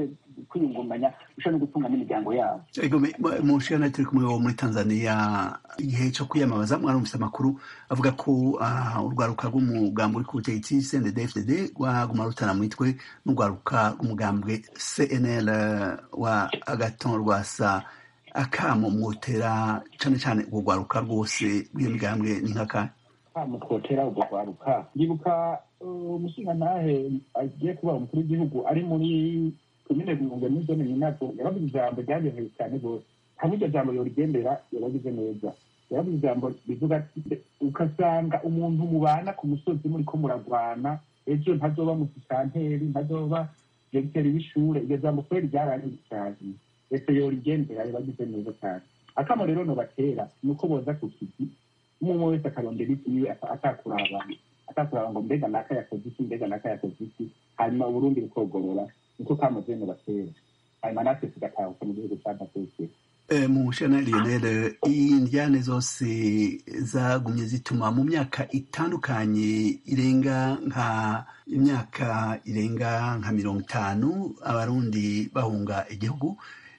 kwiyungunganya bishobora no gutunga n'imiryango yabo ego me- mu- mu nshingano turi kumwe wo muri tanzania igihe cyo kwiyamamaza mwarumvise amakuru avuga ko ah, urwaruka rw'umugambi uri ku butegetsi cndd rwaguma rutana mu mitwe n'urwaruka rw'umugambwe cnl wa agaton rwasa akamo mwotera cane cane urwo rwaruka rwose rw'iyo migambwe ni nk'akahe mutwotera ubwo rwaruka ndibuka uh, umushingantahe agiye kuba umukuru w'igihugu ari muri komine bihunge muri zone nyinato yaravuze ijambo ryagenewe cyane rwose hamwe iryo jambo yorigendera yaragize neza yaravuze ijambo rivuga ati ugasanga umuntu mubana ku musozi muriko muragwana ejo ntazoba musitanteri ntazoba diregiteri w'ishure iryo jambo kubera ryarariye cyane ese yorigendera yaragize neza cyane akamo rero nobatera ni uko boza ku kizi umwe wese akarondera ikiwe atakuraba atakuraba ngo mbega naka yakoze iki mbega naka yakoze iki hanyuma uburundi bukogorora niko kamaze no batera hanyuma natwe tugatahuka mu gihugu cy'amateke Eh, mu nshingano lionel indyane zose zagumye zituma mu myaka itandukanye irenga nka imyaka irenga nka mirongo itanu abarundi bahunga igihugu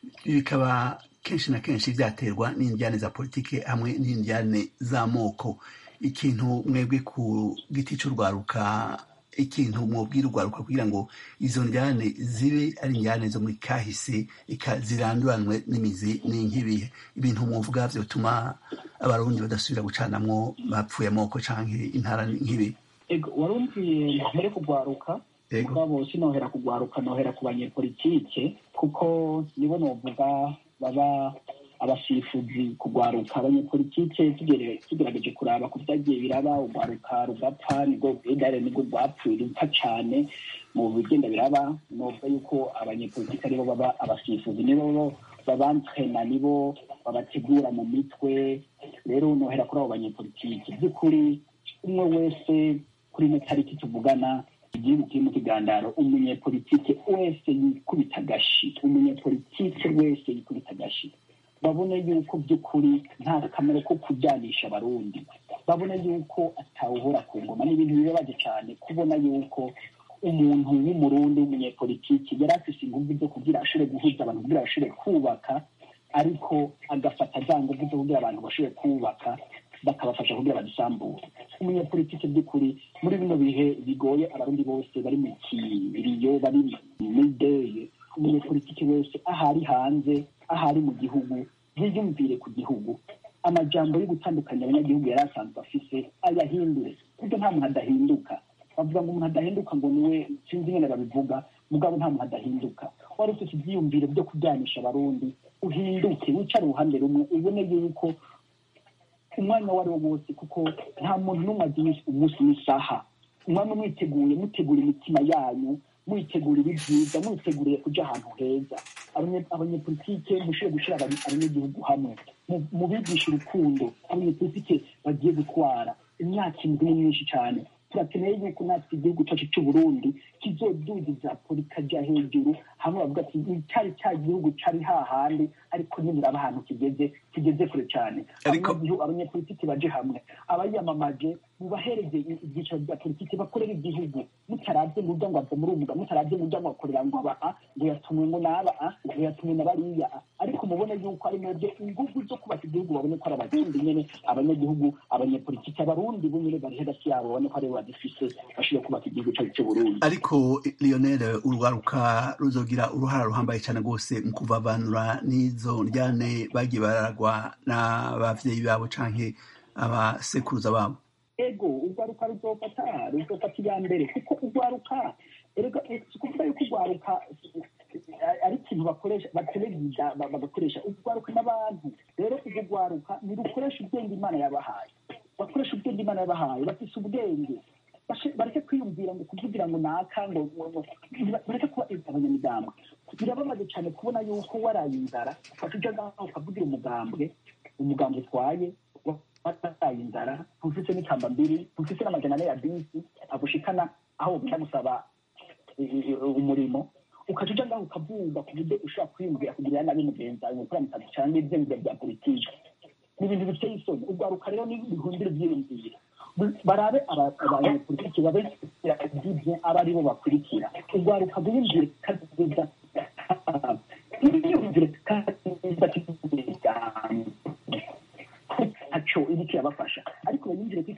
bikaba kenshi na kenshi byaterwa n'indyane za politike hamwe n'indyane z'amoko ikintu mwebwe ku giti cy'urwaruka ikintu mwubwira urwaruka kugira ngo izo njyane zibe ari njyane zo muri kahise ika ziranduranwe n'imizi n'inkibihe ibintu mwuvuga vyotuma abarundi badasubira gucanamwo bapfuye amoko canke intara nk'ibi ego warumviye mbere kugwaruka Ego. mugabo sinohera kugwaruka nohera ku banyepolitike kuko nibo novuga baba abasifuzi kugwaruka abanyepolitike tugere- tugerageje kuraba ku vyagiye biraba ugwaruka rugapfa nibwo bwegare nibwo rwapfuye rupfa cane mu bigenda biraba novuga yuko abanyepolitike aribo baba abasifuzi nibo bo babantrena nibo babategura mu mitwe rero nohera kuri abo banyepolitike by'ukuri umwe wese kuri ino tariki tuvugana igihugu kiri mu kigandaro umunyepolitike wese yikubita agashi umunyepolitike wese yikubita agashi babone yuko by'ukuri nta kamaro ko kujyanisha abarundi babone yuko atawuhora ku ngoma ni ibintu bibabaje cyane kubona yuko umuntu w'umurundi w'umunyepolitiki yari afise ingufu zo kugira ashobore guhuza abantu kugira bashobore kubaka ariko agafata za ngufu zo kugira abantu bashobore kubaka bakabafasha kugira badusambure umunyepolitiki by'ukuri muri bino bihe bigoye abarundi bose bari mu kiriyo bari muri deye umunyepolitiki wese ahari hanze ahari mu gihugu yiyumvire ku gihugu amajambo yo gutandukanya abanyagihugu yari asanzwe afise ayahindure kuko nta muntu adahinduka bavuga ngo umuntu adahinduka ngo niwe sinzi ingene babivuga mugabo nta muntu adahinduka wari ufite ibyiyumviro byo kuryanisha abarundi uhinduke wicare uruhande rumwe ubone yuko umwanya uwo ari wo wose kuko nta muntu n'umwe azi umunsi n'isaha umwanya mwiteguye mutegura imitima yanyu mwitegura ibibyiza mwiteguriye kuja ahantu heza Abanye- abanyepolitike mushobore gushyira abanye- abanyagihugu hamwe mu- mubigisha urukundo abanyepolitike bagiye gutwara imyaka indwi ni myinshi cyane turakeneye yuko natwe igihugu cyacu cy'u burundi kizodugiza polikaja hejuru hamwe bavuga ati cyari cya gihugu cyari hahandi ariko nibiraba ahantu kigeze kigeze kure cyane Ariko- Abanyagihugu- abanyepolitiki baje hamwe abayamamaje mubahereze i- ibyiciro bya politiki bakorera igihugu mutarabye ngo ujya ngo ava muri umuga mutarabye ngo ujya ngo akorera ngo aba a ngo yatumwe ngo n'aba a ngo yatumwe na bariya a ariko mubone yuko ari mwebwe ingufu zo kubaka igihugu babone ko ari abarundi nyene abanyagihugu abanyepolitiki abarundi bo nyene bari hagati yabo babone ko aribo badifise bashoboye kubaka igihugu cyacu cy'uburundi ariko lionel urwaruka ruzogira uruhara ruhambaye cyane rwose mu kuvavanura n'izo njyane bagiye baragwa n'abavyeyi babo canke abasekuruza babo ego urwaruka ruzofata ruzofata iya mbere kuko urwaruka erega si ukuvuga yuko urwaruka ari ikintu bakoresha bateregiza bagakoresha urwaruka n'abantu rero urwo rwaruka ntirukoresha ubwenge imana yabahaye bakoresha ubwenge imana yabahaye bafise ubwenge Bashe- bareke kwiyumvira ngo kuvugira ngo naka ngo ngo- ngo- bareke kuba abanyamigambwe birababaje cyane kubona yuko waraye inzara ufata ujya ngaho ukavugira umugambwe umugambwe utwaye wataye inzara ntufise n'ikamba mbiri ntufise n'amajana ane ya bisi agushikana aho ugenda gusaba i- i- umurimo ukaca uja ngaho ukavuga ku buryo ushobora kwiyumvira kugirira nabi mugenzi wawe gukora mutazi cyangwa ivyiyumviro bya politiki ni ibintu biteye isoni urwaruka rero ni bihumbire ivyiyumviro barabe aba- abanyepolitiki babe ibyo aba ari bo bakurikira urwaruka rwiyumvire kazoza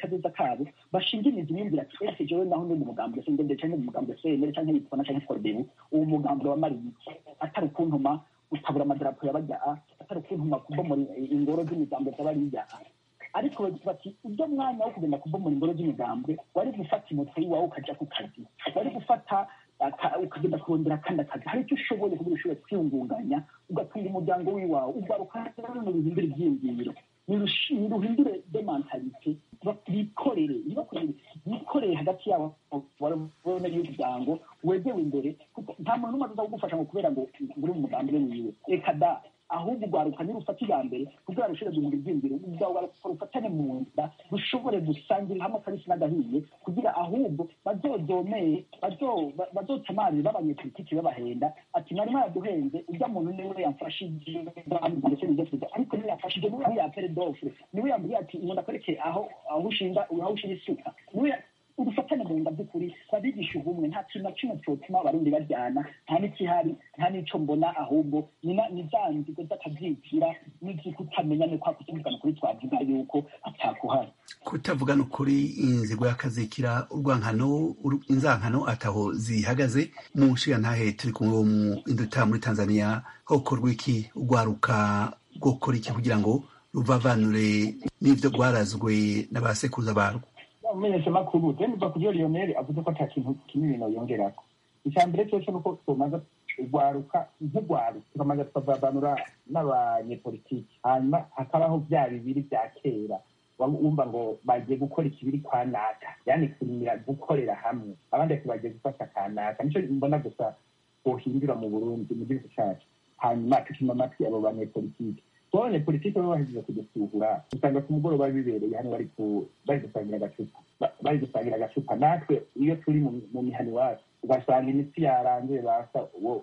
kazoza kabo bashinga imizi biyumvira ati ese jewe naho ndi mu mugambwe se ndende canke mu mugambwe senere canke yitwana canke forudebu uwo mugambwe wamariye iki atari ukuntuma gutabura amadarapo y'abajyaa atari ukuntuma kubomora ingoro z'imigambwe z'abariya ariko bati ujya mwanya wo kugenda kubomora ingoro z'imigambwe wari gufata imoto y'iwawe ukaja ku kazi wari gufata ukagenda kurondera akandi akazi hari icyo ushoboye kugira ushobore kwiyungunganya ugatunga umuryango w'iwawe ugaruka no ruhindura ibyiyumviro niruhindure de mentalite bikorere bikorere hagati yabo babone y'umuryango wegewe imbere nta muntu n'umwe aza kugufasha ngo kubera ngo uri mu mugambi we wiwe reka da ahubwo ugwaruka nirufata iya mbere kugira rushobore guhindura ibyiyumviro ugwaruka rufatane mu nda rushobore gusangirira hamwe akabisi n'agahiye kugira ahubwo bazozomeye bazotamarire b'abanyepolitiki babahenda ati mwari mwaraduhenze ujya muntu niwe yamfashije ndetse n'ibyo ariko niwe yamfashije niwe yapere dofure niwe yambwiye ati umuntu akwereke aho aho ushinga aho ushinga isuka niwe urufatane mu nda by'ukuri babigisha ubumwe nta kintu na kimwe cyotuma abarundi bajyana nta n'ikihari nta n'ico mbona ahubwo ni za nzigo z'akabyikira n'ivy'ikutamenya ni kwa kutuvugana kuri twavuga yuko atakuhari kutavugana ukuri inzigo y'akazikira urwankano inzankano ataho zihagaze mu nshiga ntahe turi kumwe wo mu induta muri tanzania hokorwa iki urwaruka rwokora iki kugira ngo ruvavanure n'ivyo rwarazwe n'abasekuruza barwo umumenyeshamakuru demuva kubyo lionel avuze ko ata kintu kinini noyongerako icya mbere cyose ni uko tumaze urwaruka nk'urwaruka tukamaze tukavavanura n'abanyepolitiki hanyuma hakabaho bya bibiri bya kera wumva ngo bagiye gukora ikibiri kwa naka yani kurimira gukorera hamwe abandi ati bagiye gufata kanaka nicyo mbona gusa bohindura mu burundi mu gihugu cyacu hanyuma tukima amatwi abo banyepolitiki tubonye politiki baba bahejeje kudusura usanga ku mugoroba bibereye hano bari bari gusangira agacupa bari gusangira agacupa natwe iyo turi mu mihani iwacu ugasanga imitsi yarangiye basa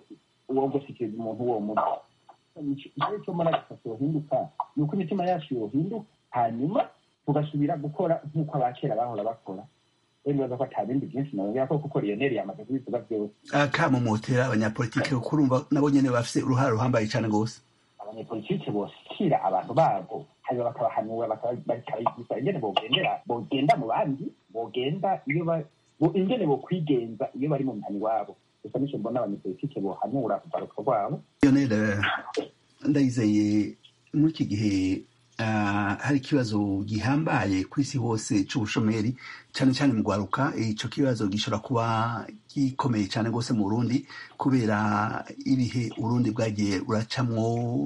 uwo gushikiriza umuntu uwo muti icyo cyo mbona gusa yohinduka ni uko imitima yacu yohinduka hanyuma tugasubira gukora nk'uko abakera bahora bakora nibaza ko ata bindi byinshi nababwira ko kuko lionel yamaze kubivuga byose akamumotera abanyapolitiki kurumva nabo nyene bafise uruhara ruhambaye cane rwose abanyepolitike bosikira abantu babo hanyuma bakabahanura bakabigisha ingene bogendera bogenda mu bandi bogenda iyo ingene bokwigenza iyo bari mu mihani wabo gusa nico mbona abanyepolitike bohanura kugaruka rwabo lionel ndayizeye muri iki gihe hari ikibazo gihambaye ku isi hose c'ubushomeri cyane cyane mu rwaruka ico kibazo gishobora kuba gikomeye cyane rwose mu burundi kubera ibihe urundi bwagiye uracamwo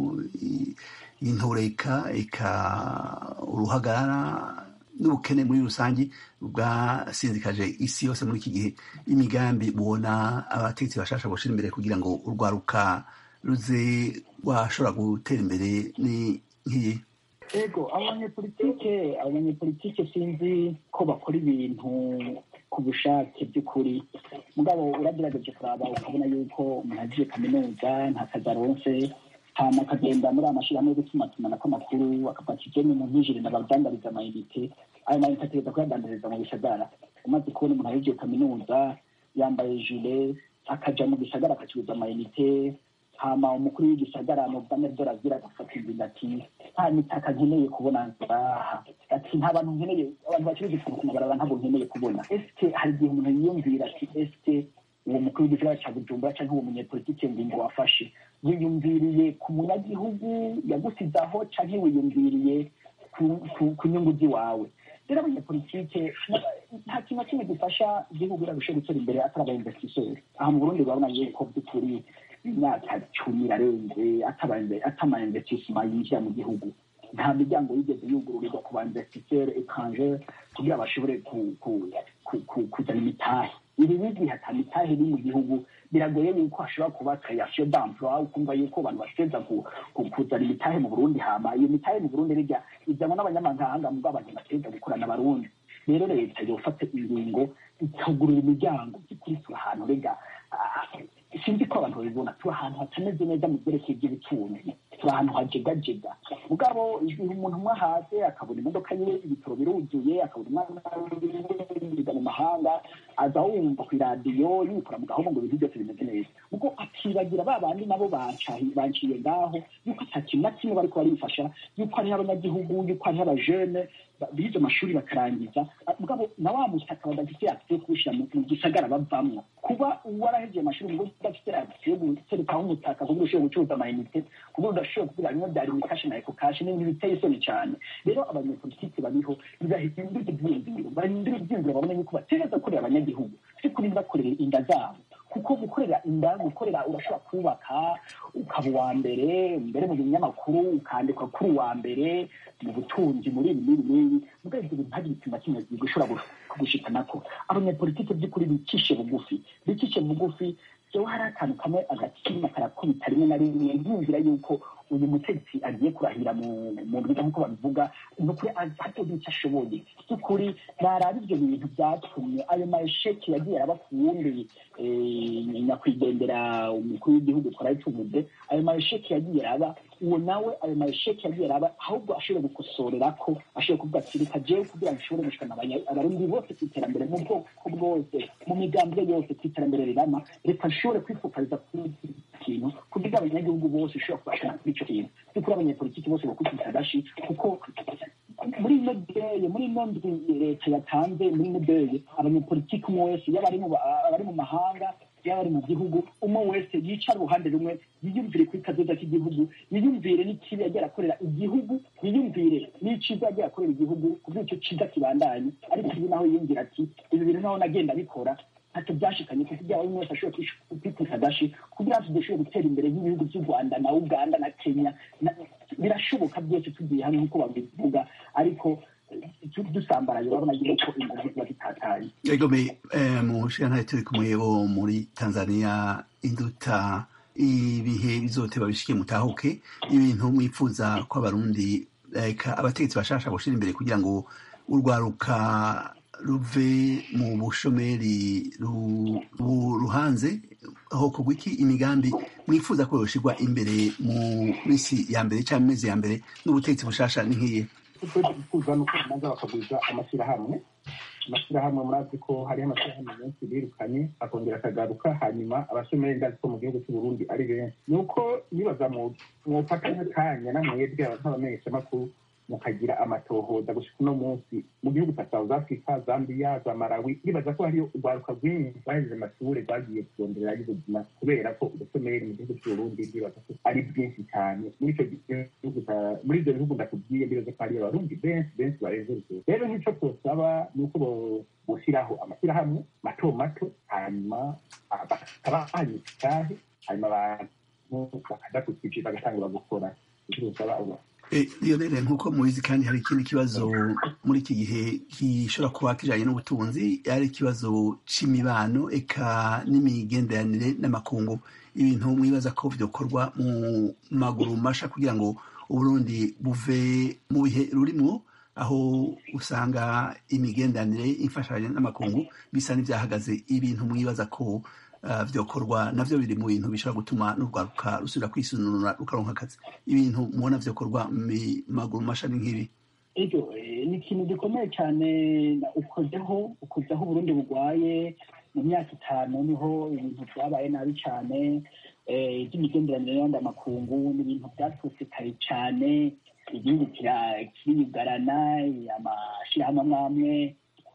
intoreka eka uruhagarara n'ubukene muri rusange bwasinzikaje isi yose muri iki gihe imigambi mubona abategetsi bashasha boshira imbere kugira ngo urwaruka ruze rwashobora gutera imbere ni nk'iyi ego abanyepolitike abanyepolitike sinzi ko bakora ibintu ku bushake by'ukuri mugabo uragerageje kuraba ukabona yuko umuntu agiye kaminuza nta kazi aronse hama akagenda muri amashyirahamwe yo gutumatumanako amakuru akafata igeni mu ntijire nabadandariza amayinite ayo mayinite ategereza kuyadandariza mu bisagara umaze kubona umuntu agiye kaminuza yambaye jule akaja mu gisagara akacuruza amayinite hama umukuru w'igisagara mu bwame bw'orazira agafata ingingo ati nta mitaka nkeneye kubona ngaha ati nta bantu nkeneye abantu bacuruza ikintu ku mabarabara ntabwo nkeneye kubona esike hari igihe umuntu yiyumvira ati esike uwo mukuru w'igisagara ca bujumbura canke uwo munyepolitike ngingo wafashe wiyumviriye ku munyagihugu yagusizaho canke wiyumviriye ku nyungu z'iwawe rero abanyepolitike nta kintu na kimwe gifasha igihugu irarushe gutera imbere atari abainvestiseri aha mu burundi urabona yuko by'ukuri imyaka cumi irarenze atama investissement yinjira mu gihugu nta miryango yigeze yugururirwa ku ba investisseur étranger kugira bashobore kuzana imitahe iri n'igihe ata mitahe iri mu gihugu biragoye yuko hashobora kuba création d'emploi ukumva yuko abantu bashobora kuzana imitahe mu burundi hama iyo mitahe mu burundi rirya izanwa n'abanyamahanga mubwo abantu bategereza gukorana abarundi rero leta yofata ingingo ikagurira imiryango by'ukuri turi ahantu rega sinzi ko abantu babibona turi ahantu hatameze neza mu byerekeye by'ubutunzi turi ahantu hajegajega mugabo igihe umuntu umwe ahaze akabona imodoka ye ibitaro biruzuye akabona umwana wiga mu mahanga aza wumva ku iradiyo yikora mu gahoma ngo ibintu byose bimeze neza ubwo akibagira ba bandi nabo banciye ngaho yuko ata kintu na kimwe bariko barifasha yuko hariho abanyagihugu yuko hariho abajene bize amashuri bakarangiza mugabo na wa mutaka badafite akisiyo kuwushyira mu gisagara bavamwo kuba warahegeye amashuri ngo udafite akisiyo guterekaho umutaka kugira ushobore gucuruza amayinite kugira udashobora kugira bimwe byari imikashi na ekokashi n'ibintu biteye isoni cyane rero abanyepolitiki bariho ntibahindura ibyiyumviro bahindura ibyiyumviro babona yuko bategereza gukorera abanyagihugu si kuri bakorera inda zabo kuko gukorera inda gukorera urashobora kubaka ukaba uwa mbere mbere mu binyamakuru ukandikwa kuri uwa mbere mu butunzi muri ibi n'ibi n'ibi mugabo ibyo bintu ntagire ikintu na kimwe gishobora kugushikanako abanyapolitike by'ukuri bicishe bugufi bicishe bugufi jewe hari akantu kamwe agatima karakubita rimwe na rimwe nkumvira yuko uyu mutegetsi agiye kurahira mu rwiga nk'uko babivuga ni ukuri atagira icyo ashoboye by'ukuri naraba ibyo bintu byatumye ayo mayesheki yagiye araba ku wundi nyakwigendera umukuru w'igihugu twarabituvuze ayo mayesheki yagiye araba uwo nawe ayo mayesheki yagiye araba ahubwo ashobora gukosorera ko ashobora kuvuga ati reka jewe kugira ngo ushobore gushikana abarundi bose ku iterambere mu bwoko bwose mu migambwe yose ku iterambere rirama reka nshobore kwifokaliza kuri iki kintu kugira abanyagihugu bose ushobora kubashana kuri icyo kintu by'ukuri abanyepolitiki bose bakubita agashi kuko muri ino deye muri ino ndwi leta yatanze muri ino deye abanyepolitiki umwe wese yaba ari mu mahanga yaba ari mu gihugu umwe wese yicara uruhande rumwe yiyumvire kuri kazoza k'igihugu yiyumvire n'ikibi yagiye arakorera igihugu yiyumvire n'iciza yagiye akorera igihugu kubwo icyo ciza kibandanye ariko ibi naho yiyumvira ati ibi bintu naho nagenda bikora ntacyo byashikanye kuko ibyaba bimwe wese ashobora kwikubita agashi kugira ngo tudashobore gutera imbere nk'ibihugu by'u rwanda na uganda na kenya birashoboka byose tugiye hamwe nk'uko babivuga ariko dusambaraye urabona yuko ingufu ziba zitatanye egome mu nshinga turi kumwe bo muri tanzania induta ibihe bizoteba bishike mutahuke ibintu mwifuza ko abarundi abategetsi bashasha gushira imbere kugira ngo urwaruka ruve mu bushomeri ruhanze aho kugwa iki imigambi mwifuza ko yoshirwa imbere mu minsi ya mbere cyangwa amezi ya mbere n'ubutegetsi bushasha ni nk'iye twifuza nuko babanza bakagwiza amashyirahamwe amashyirahamwe murazi ko hariho amashyirahamwe menshi birukanye akongera akagaruka hanyuma abashomeri ndazi ko mu gihugu cy'u Burundi ari benshi ni uko nibaza mwofata nk'akanya na mwebwe nk'abamenyeshamakuru mukagira amatohoza gushika uno munsi mu gihugu cya south africa zambia za malawi nibaza ko hariyo urwaruka rwinshi bahejeje amashuri rwagiye kuronderera y'ubuzima kubera ko ubushomeri mu gihugu cy'uburundi ndibaza ko ari bwinshi cyane muri icyo gihugu muri ibyo bihugu ndakubwiye ndibaza ko hariyo abarundi benshi benshi barenze urugero rero nk'icyo twosaba ni uko boshyiraho amashyirahamwe mato mato hanyuma bakaba hanyuma itahe hanyuma abantu bakaja ku kiciro bagatangura gukora icyo twosaba lionel nk'uko mubizi kandi hari ikindi kibazo muri iki gihe gishobora kuba kijanye n'ubutunzi ari ikibazo c'imibano eka n'imigenderanire n'amakungu ibintu mwibaza ko vyokorwa mu maguru masha kugira ngo uburundi buve mu bihe rurimwo aho usanga imigenderanire imfashanyo n'amakungu bisa n'ivyahagaze ibintu mwibaza ko vyokorwa navyo biri mu bintu bishobora gutuma n'urwaruka rusubira kwisununura rukaronka akazi ibintu mubona vyokorwa mu maguru mashani nk'ibi ego ni ikintu gikomeye cyane ukozeho ukozeho uburundi bugwaye mu myaka itanu niho ibintu byabaye nabi cyane iby'imigenderanire y'andi amakungu ni ibintu byaturutse kare cyane igihugu kiriyugarana amashyirahamwe amwe amwe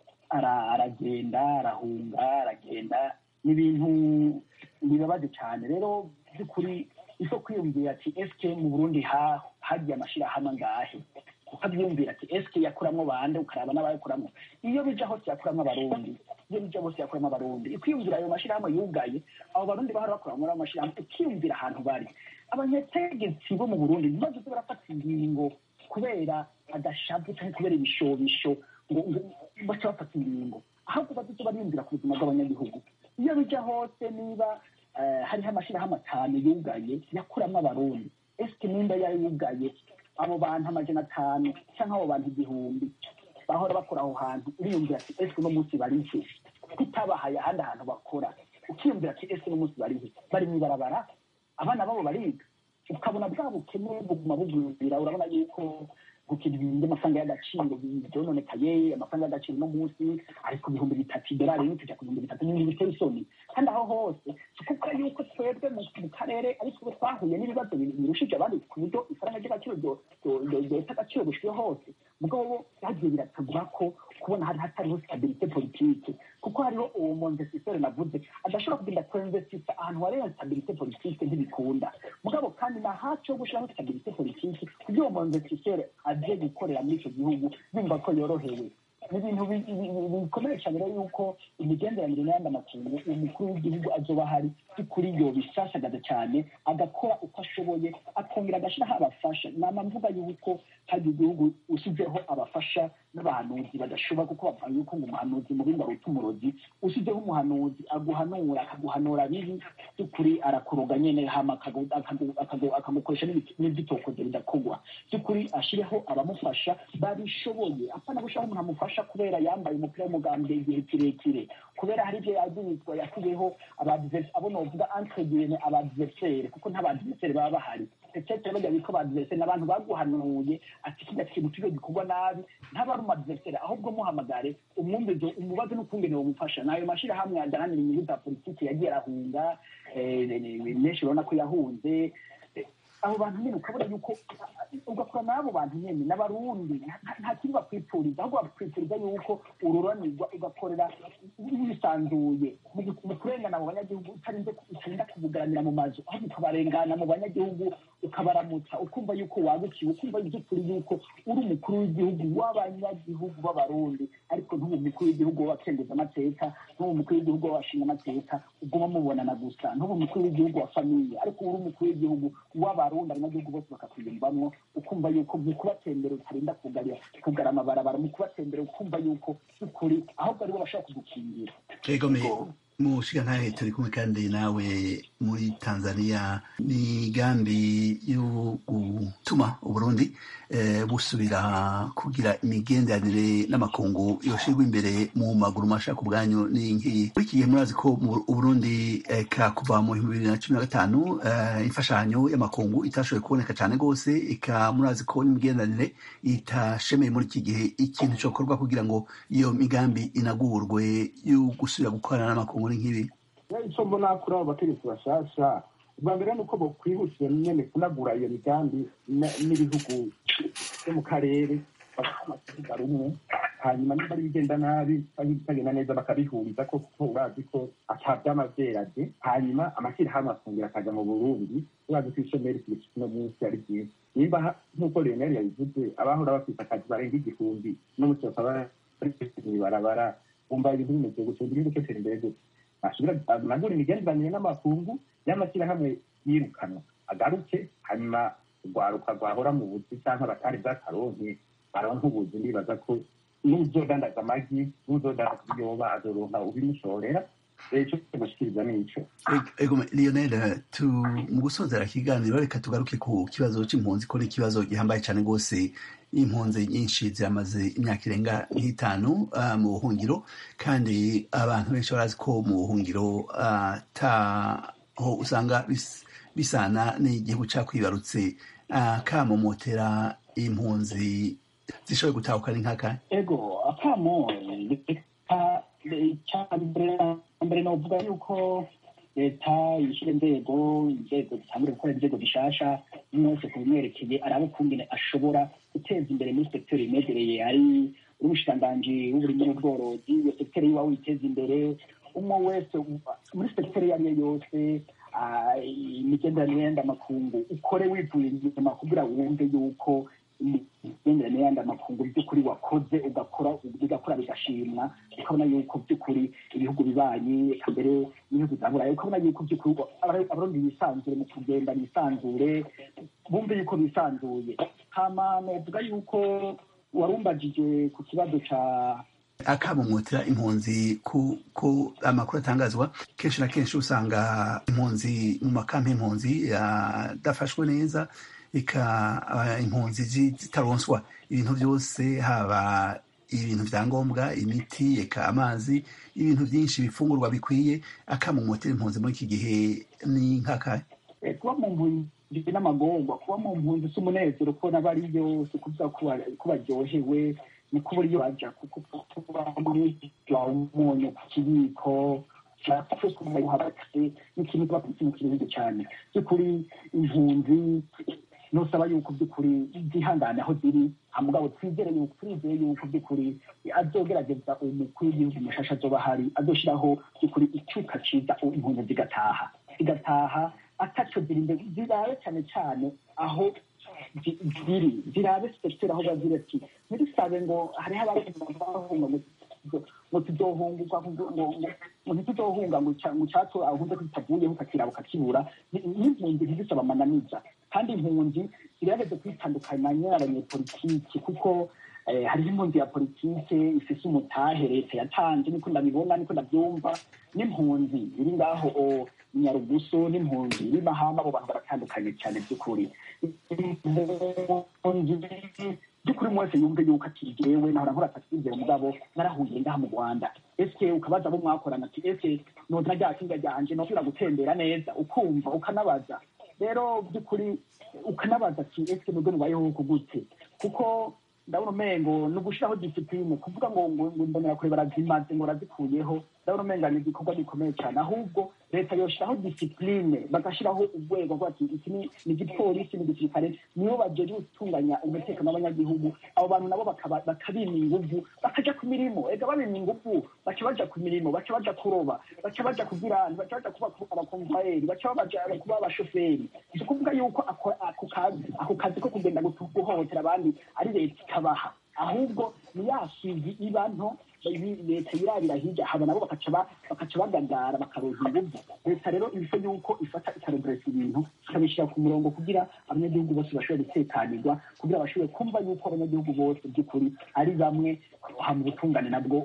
aragenda arahunga aragenda ni ibintu bibabaje cyane rero by'ukuri iso kwiyumvira ati esike mu burundi hagiye amashyirahamwe angahe ukabyumvira ati esike yakuramo bande ukaraba n'abayakuramo iyo bija hose yakuramo abarundi iyo bija hose yakuramo abarundi ukwiyumvira ayo mashyirahamwe yugaye abo barundi bahora bakora muri ayo mashyirahamwe ukiyumvira ahantu bari abanyategetsi bo mu burundi ntibazoze barafata ingingo kubera agashavu cyangwa kubera ibishobisho ngo baca bafata ingingo ahubwo bazoze bariyumvira ku buzima bw'abanyagihugu iyo bija hose niba hariho amashyirahamwe atanu yugaye yakuramo abarundi esike nimba yayugaye abo bantu amajana atanu cyangwa abo bantu igihumbi bahora bakora aho hantu uriyumvira ati esike uno munsi barihe kutabahaye ahandi hantu bakora ukiyumvira ati esike uno munsi barihe bari mu ibarabara abana babo bariga ukabona bwa bukene buguma bugwira urabona yuko ku kintu bindi amafaranga y'agaciro byononekaye amafaranga y'agaciro no munsi ari ku bihumbi bitatu idolari rimwe kujya ku bihumbi bitatu n'ibintu biteye isoni kandi aho hose si ukuvuga yuko twebwe mu karere ari twe twahuye n'ibibazo birushije abandi ku buryo ifaranga ry'agaciro ryota agaciro gushyiwe hose mugabo byagiye biratagura ko kubona hari hatariho stabilite politike kuko hariho uwo monvestiseri navuze adashobora kugenda kuinvestisa ahantu hari stabilite politike ntibikunda mugabo kandi na haco yo gushiraho stabilite politike kugira uwo monvestiseri aje gukorera muri ico gihugu yumva ko yorohewe ni ibintu bikomeye cyane rero yuko imigenderanire n'ayandi amakungu umukuru w'igihugu azoba ahari by'ukuri yo bisashagaza cyane agakora uko ashoboye akongera agashyiraho abafasha nama mvuga yuko hari igihugu usizeho abafasha n'abahanuzi badashobora kuko bavuga yuko ngo umuhanuzi mubi ngo aruta umurozi usizeho umuhanuzi aguhanura akaguhanura bibi by'ukuri arakuroga nyene hama akagukoresha n'ibyitokozo bidakogwa by'ukuri ashireho abamufasha babishoboye apana gushiraho umuntu amufasha kubera yambaye umupira w'umugambwe igihe kirekire kubera hari ibyo yagirizwa yakuyeho abo novuga entre guillemets abadversaire kuko nta badversaire baba bahari peut-être bajya bitwa abadversaire n'abantu baguhanuye ati kiriya kintu kibe gikorwa nabi ntaba ari umadversaire ahubwo muhamagare umwumvizo umubaze n'ukungene wamufasha nayo mashirahamwe adahanira inyungu za politiki yagiye arahunga menshi urabona ko yahunze abo bantu nyine ukabona yuko ugakora n'abo bantu nyine n'abarundi nta kintu bakwipfuriza ahubwo bakwipfuriza yuko ururanirwa ugakorera wisanzuye mu kurengana mu banyagihugu utarinze utarinda kubugaranira mu mazu ahubwo ukabarengana mu banyagihugu ukabaramutsa ukumva yuko wagukiwe ukumva by'ukuri yuko uri umukuru w'igihugu w'abanyagihugu b'abarundi ariko ntube umukuru w'igihugu w'abakenguza amateka ntube umukuru w'igihugu w'abashinga amateka uguma mubonana gusa ntube umukuru w'igihugu wa famiye ariko uri umukuru w'igihugu w'abarundi abanyagihugu bose bakakwiyumvamwo ukumva yuko mu kubatembera utarinda kugarira kugara amabarabara mu kubatembera ukumva yuko by'ukuri ahubwo aribo bashobora kugukingira mushiga ntahe turi kumwe kandi nawe muri tanzania migambi yo gutuma uburundi busubira kugira imigenderanire n'amakungu yoshirwa imbere mu maguru masha ku bwanyu ni nk'iyi muri iki gihe murazi ko uburundi ka kuva mu bihumbi bibiri na cumi na gatanu imfashanyo y'amakungu itashoboye kuboneka cyane rwose ika murazi ko n'imigenderanire itashemeye muri iki gihe ikintu cyokorwa kugira ngo iyo migambi inagurwe yo gusubira gukorana n'amakungu ni nk'ibi icyo mbona kuri abo bategetsi bashasha ubwa mbere ni uko bokwihutira nyine kunagura iyo migambi n'ibihugu byo mu karere bakamakuvuga rumwe hanyuma niba ari bigenda nabi cyangwa ibitagenda neza bakabihuriza ko kuko urazi ko atabyama byerade hanyuma amashyirahamwe akongera akajya mu burundi urazi ko ishomeri kino munsi ari byiza nimba nk'uko leonel yabivuze abahora bafite akazi barenga igihumbi n'umunsi bakaba bari mw'ibarabara bumva ibintu bimeze gutyo igihugu cyose imbere gutyo asubira anagura imigenderanire n'amakungu y'amashyirahamwe yirukanwa agaruke hanyuma urwaruka rwahora mu buzi cyangwa abatari bw'akaronke baronka ubuzi ndibaza ko n'uzodandaza amagi n'uzodandaza ibiyoba azoronka ubimushorera icyo gushikiriza nico ego lionel tu mu gusozera ikiganiro reka tugaruke ku kibazo c'impunzi ko ni ikibazo gihambaye cane rwose impunzi nyinshi ziramaze imyaka irenga nk'itanu uh, mu buhungiro kandi abantu benshi barazi ko mu buhungiro ataho uh, usanga bis, bisana n'igihugu cakwibarutse uh, kamomotera impunzi zishoboye gutahukana inkaka ego akamo mbere novuga yuko leta yishyira inzego inzego zitangure gukora inzego zishasha mwese ku bimwerekeye araba ukungene ashobora guteza imbere muri sekiteri imwegereye ari uri umushikiranganji w'uburimyi n'ubworozi iyo sekiteri yiwa witeza imbere umwe wese muri sekiteri iyo ari yo yose imigenderanire y'andi amakungu ukore wivuye inyuma kugira wumve yuko imigenderanire y'andi amakungu by'ukuri wakoze ugakora bigakora bigashimwa ukabona yuko by'ukuri ibihugu bibanyi mbere n'ibihugu bya burayi ukabona yuko by'ukuri abarundi bisanzure mu kugenda bisanzure bumve yuko bisanzuye hama novuga yuko warumbajije ku kibazo ca akamumutira impunzi ku ko amakuru atangazwa kenshi na kenshi usanga impunzi mu makampi impunzi adafashwe neza eka impunzi zitaronswa ibintu byose haba ibintu vya ngombwa imiti eka amazi ibintu byinshi bifungurwa bikwiye akamumutira impunzi muri iki gihe ni nkakahe kuba mu mpunzi ndetse n'amagorwa kuba mu mpunzi si umunezero kubona bariyo si ukuvuga ko baryohewe ni ko uburyo baja kuko kuba muri umunyu ku kibiko habakase n'ikintu kiba mu kiruhuzo cyane by'ukuri impunzi nusaba yuko by'ukuri zihangane aho ziri mugabo twizere yuko twizeye yuko by'ukuri azogerageza umukuru w'igihugu mushasha azoba hari azoshiraho by'ukuri icyuka ciza impunzi zigataha zigataha ataco ziri imbere zirabe cyane cyane aho ziri zirabe sekiteri aho bazira ati ntidusabe ngo hariho abahunga ngo tuzohunguka ngo ntituzohunga ngo icyato ahunze ko kitavuyeho ukakiraba ukakibura n'impunzi ntizisaba amananiza kandi impunzi zirageze kwitandukanya n'abanyepolitiki kuko hariho impunzi ya politike ifise umutahe leta yatanze niko ndabibona niko ndabyumva n'impunzi iri ngaho nyarugusu n'impunzi iri mahama abo bantu baratandukanye cyane by'ukuri by'ukuri wese yumve yuko ati jewe nahora nkora taxizere mugabo narahuye ngaha mu rwanda ese ukabaza abo mwakorana ati ese nozina rya kinga ryanje nosubira gutembera neza ukumva ukanabaza rero by'ukuri ukanabaza ati ese nubwo nubayeho kugute kuko ndabona umengo ni ugushiraho disipline kuvuga ngo ngo mbonera kure barazimaze ngo razikuyeho ndabona umenga ni igikorwa gikomeye cyane ahubwo leta yoshiraho disipline bagashiraho urwego rwa ati iki ni igipolisi ni igisirikare nibo bajeje gutunganya umutekano w'abanyagihugu abo bantu nabo bakabima inguvu bakaja ku mirimo ega babima inguvu baca baja ku mirimo baca baja kuroba baca baja kubwirani baca baja kuba abakomvayeri baca baja kuba abashoferi si ukuvuga yuko ako kazi ako kazi ko kugenda guhohotera abandi ari leta ikabaha ahubwo ni ya shizi iba nto leta yirabira hirya haba nabo bakaca bagagara bakaroza inguvu leta rero ibisa yuko ifata ikaregereza ibintu ikabishyira ku murongo kugira abanyagihugu bose bashobore gutekanirwa kugira bashobore kumva yuko abanyagihugu bose by'ukuri ari bamwe hama ubutungane nabwo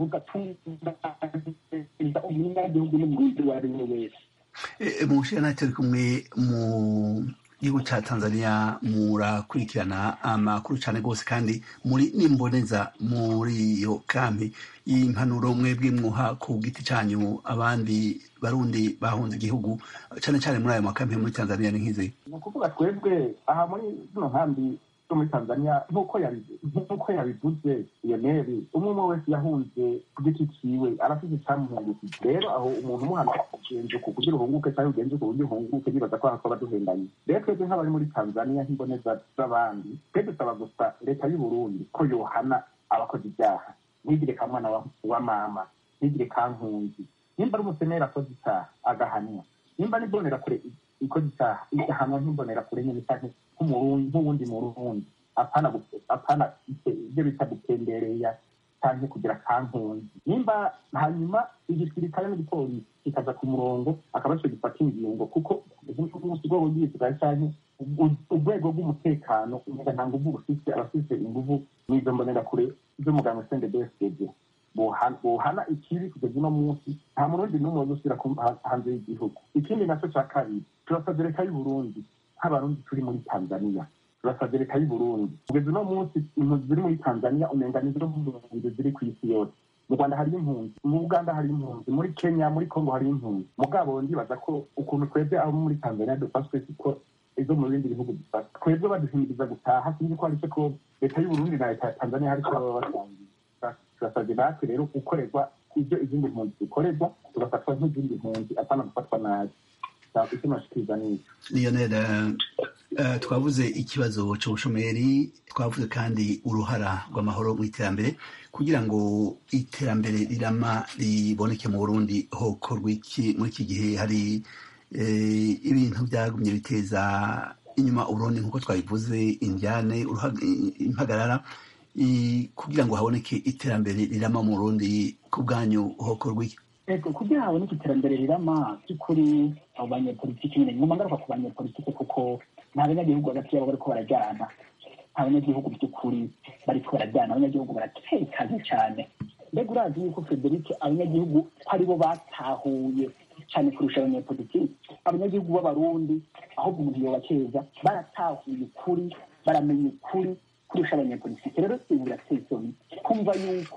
bugatunganyiriza umunyagihugu n'umurundi uwo ari we wese mu nshinga turi kumwe mu gihugu cya tanzania murakurikirana amakuru cyane rwose kandi muri n'imboneza muri iyo kampi y'impanuro mwebwe mwuha ku giti cyanyu abandi barundi bahunze igihugu cyane cyane muri ayo makampi muri tanzania ni nk'izi ni ukuvuga twebwe aha muri zino nkambi zo muri tanzania nk'uko yabivuze iyo neri umwe umwe wese yahunze ku giti ciwe arafite icyamuhungukije rero aho umuntu umuhana ugenze ku kugira uhunguke cyangwa ugenze ku buryo uhunguke nibaza ko hakoba duhendanye rero twebwe nk'abari muri tanzania nk'imboneza z'abandi twe dusaba gusa leta y'u burundi ko yohana abakoze ibyaha ntigire ka mwana wa mama ntigire ka nkunzi nimba ari umuseneri akoze icyaha agahanwa nimba n'ibonera kure ikoze icyaha igahanwa nk'imbonera kure nyine cyane nk'uwundi murundi apana apana ibyo bita gutembereya cyangwa kugira kankunzi nimba hanyuma igisirikare n'igipolisi kikaza ku murongo akaba cyo gifata ingingo kuko umunsi rwego rw'igisirikare cyangwa urwego rw'umutekano umenga nta nguvu bufite abafite inguvu n'izo mbonera kure z'umuganga sende bsd buhana ikibi kugeza uno munsi nta murundi n'umwe uzusubira hanze y'igihugu ikindi nacyo cya kabiri turasabye leta y'u burundi nk'abarundi turi muri tanzania turasabye leta y'u burundi kugeza uno munsi impunzi ziri muri tanzania umenga ni zo mpunzi ziri ku isi yose mu rwanda hari impunzi mu uganda hari impunzi muri kenya muri congo hari impunzi mugabo ndibaza ko ukuntu twebwe abo muri tanzania dufashwe siko izo mu bindi bihugu dufata twebwe baduhimiriza gutaha sinzi ko ari cyo ko leta y'u burundi na leta ya tanzania hari icyo baba basangiye turasabye natwe rero gukorerwa ibyo izindi mpunzi zikorerwa tugafatwa nk'izindi mpunzi apana gufatwa nabi icyo nashikiriza ni icyo lionel twavuze ikibazo cy'ubushomeri twavuze kandi uruhara rw'amahoro mu iterambere kugira ngo iterambere rirama riboneke mu burundi hokorwa iki muri iki gihe hari ibintu byagumye biteza inyuma uburundi nk'uko twabivuze indyane impagarara kugira ngo haboneke iterambere rirama mu burundi ku bwanyu hokorwa iki ego kugira haboneke iterambere rirama by'ukuri abo banyepolitiki nyine ngomba ngaruka ku banyepolitiki kuko nta banyagihugu hagati yabo bariko barajyana nta banyagihugu by'ukuri bariko barajyana abanyagihugu baratekanye cyane mbega urazi yuko frederic abanyagihugu ko aribo batahuye cyane kurusha abanyepolitiki abanyagihugu b'abarundi ahubwo umuntu yobakeza baratahuye ukuri baramenya ukuri kurusha abanyepolitiki rero ibi birateye isoni kumva yuko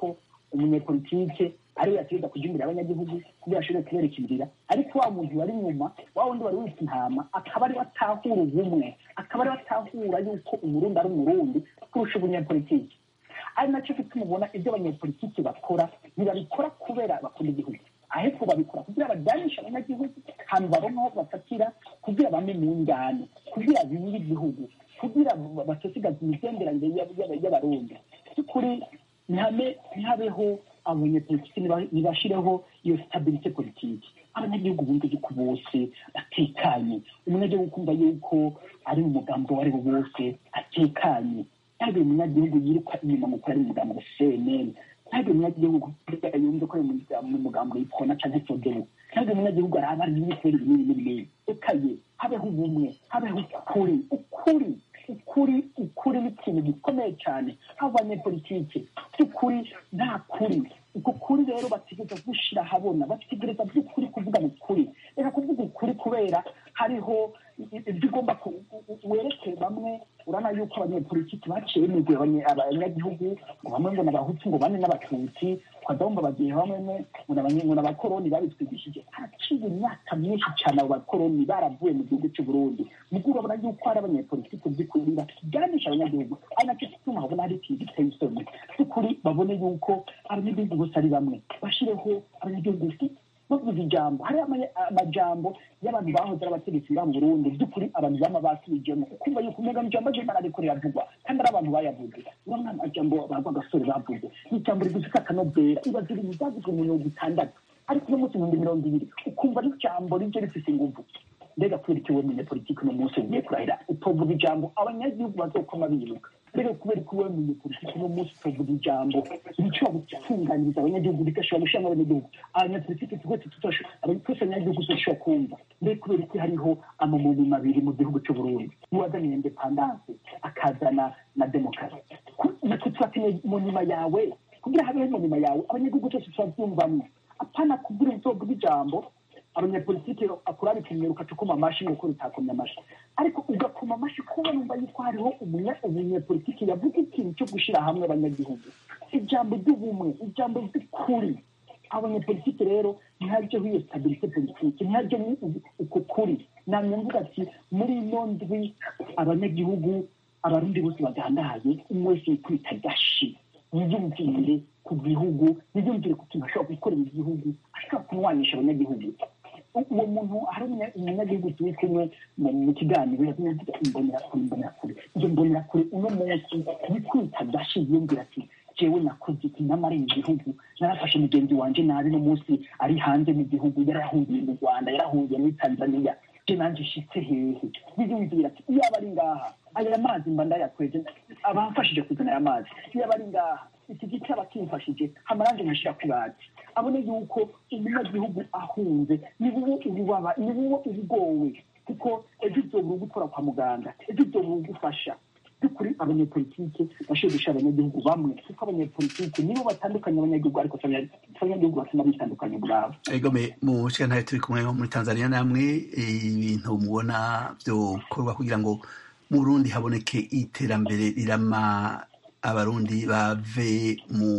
umunyepolitike ariwe yategeka kujya imbere y'abanyagihugu kugira ashobore kubereka inzira ariko wa muntu wari inyuma wa wundi wari wita intama akaba ariwe atahura ubumwe akaba ariwe atahura yuko umurundi ari umurundi kurusha umunyepolitike ari nacyo gituma ubona ibyo abanyepolitiki bakora ntibabikora kubera bakunda igihugu ahubwo babikora kugira bajyanishe abanyagihugu ahantu babona aho bafatira kugira bame mu ngano kugira bimire igihugu kugira batosigaza imigenderanire y'abarundi by'ukuri ntihame ntihabeho abanyepolitiki ntibashireho iyo stabilite politiki abanyagihugu bumva yuko bose batekanye umunyagihugu kumva yuko ari mu mugambo uwo ari wo wose atekanye ntabwo umunyagihugu yiruka inyuma ngo ari umugambo wa cnn ntabwo umunyagihugu yumva ko ari mu mugambo w'ikona cyangwa sodebu ntabwo umunyagihugu araba ari ibitero binini n'ibinini ekaye habeho ubumwe habeho ukuri ukuri ukuri ukuri ni ikintu gikomeye cyane haba abanyepolitike by'ukuri nta kuri uko kuri rero bategereza gushyira ahabona bategereza by'ukuri kuvugana ukuri reka kuvuga ukuri kubera hariho ibyo ugomba werekeye bamwe urabona yuko abanyepolitiki baciye imigwi abanyagihugu ngo bamwe ngo n'abahutu ngo bane n'abatutsi twagomba bagiye bamwe ngo n'abakoroni babitwigishije haraciye imyaka myinshi cyane abo bakoroni baravuye mu gihugu cy'u Burundi nubwo urabona yuko hari abanyepolitiki by'ukuri bakiganisha abanyagihugu ari nacyo gituma habona hari ikintu giteye isoni by'ukuri babone yuko abanyagihugu bose ari bamwe bashireho abanyagihugu bavuze ijambo hari amajambo y'abantu bahoze ari abategetsi bari mu burundi by'ukuri abantu bama basubijemo ukumva yuko umega ijambo ry'imana ariko riravugwa kandi ari abantu bayavuze urabona amajambo bagwa agasore bavuze ni ijambo rigufi kakanobera ibaza ibintu byavuzwe mu mirongo itandatu ariko uno munsi ibihumbi mirongo ibiri ukumva ari ijambo rije rifise inguvu mbega kubera iki we munyepolitiki uno munsi ugiye kurahira utovuga ijambo abanyagihugu bazokoma biruka mbega kubera ko wowe munyepolitiki uno munsi utovuga ijambo rishobora gutunganyiriza abanyagihugu rigashobora gushyiramo abanyagihugu abanyapolitiki twese twese abanyagihugu dushobora kumva mbega kubera ko hariho amamuni abiri mu gihugu cy'u Burundi n'uwazaniye indepandanse akazana na demokarasi natwe turakeneye mu nyuma yawe kugira habeho mu nyuma yawe abanyagihugu twese turabyumvamo apana kubwira uzovuga ijambo abanyapolitiki akurari kumwe ukacukuma amashi nuko rutakomye amashi ariko ugakoma amashi kuba numva yuko hariho umunyapolitiki yavuga ikintu cyo gushyira hamwe abanyagihugu ijambo ry'ubumwe ijambo ry'ukuri abanyapolitiki rero ntihajyeho iyo stabilite politiki ntihajyeho uko kuri namwe mvuga ati muri ino ndwi abanyagihugu abarundi bose bagandaye umwe wese yikwita gashi yiyumvire ku gihugu yiyumvire ku kintu ashobora gukorera igihugu ashobora kumwanisha abanyagihugu uwo muntu hari umunyagihugu turi kumwe mu kiganiro yazanye avuga imbonerakure imbonerakure iyo mbonerakure uno munsi yikwita gashi yiyumvira ati jewe nakoze iki namareye igihugu narafashe mugenzi wanje nabi no munsi ari hanze mu gihugu yarahungiye mu rwanda yarahungiye muri tanzania je nanje shitse hehe yiyumvira ati iyo aba ari ngaha aya mazi mba ndayakweze abamfashije kuzana aya mazi iyo aba ari ngaha iki gice aba kimfashije hamaranje nkashira ku bati abone yuko umunyagihugu ahunze ni wowe ububaba ni wowe ubugowe kuko ejo uzobura ugukora kwa muganga ejo uzobura ugufasha by'ukuri abanyepolitike bashoboye gushyira abanyagihugu bamwe kuko abanyepolitike nibo batandukanye abanyagihugu ariko abanyagihugu batuma bitandukanye ubwabo egome mu ntayo turi kumwe muri tanzania namwe ibintu mubona byokorwa kugira ngo mu burundi haboneke iterambere rirama abarundi bave mu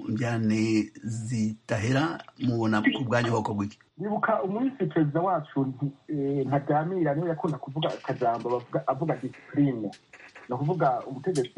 njyane zidahera mubona ku bwanyu hoko bw'iki nibuka umunsi perezida wacu ntaganira niwe yakunda kuvuga akajambo avuga disipurine ni ukuvuga umutegetsi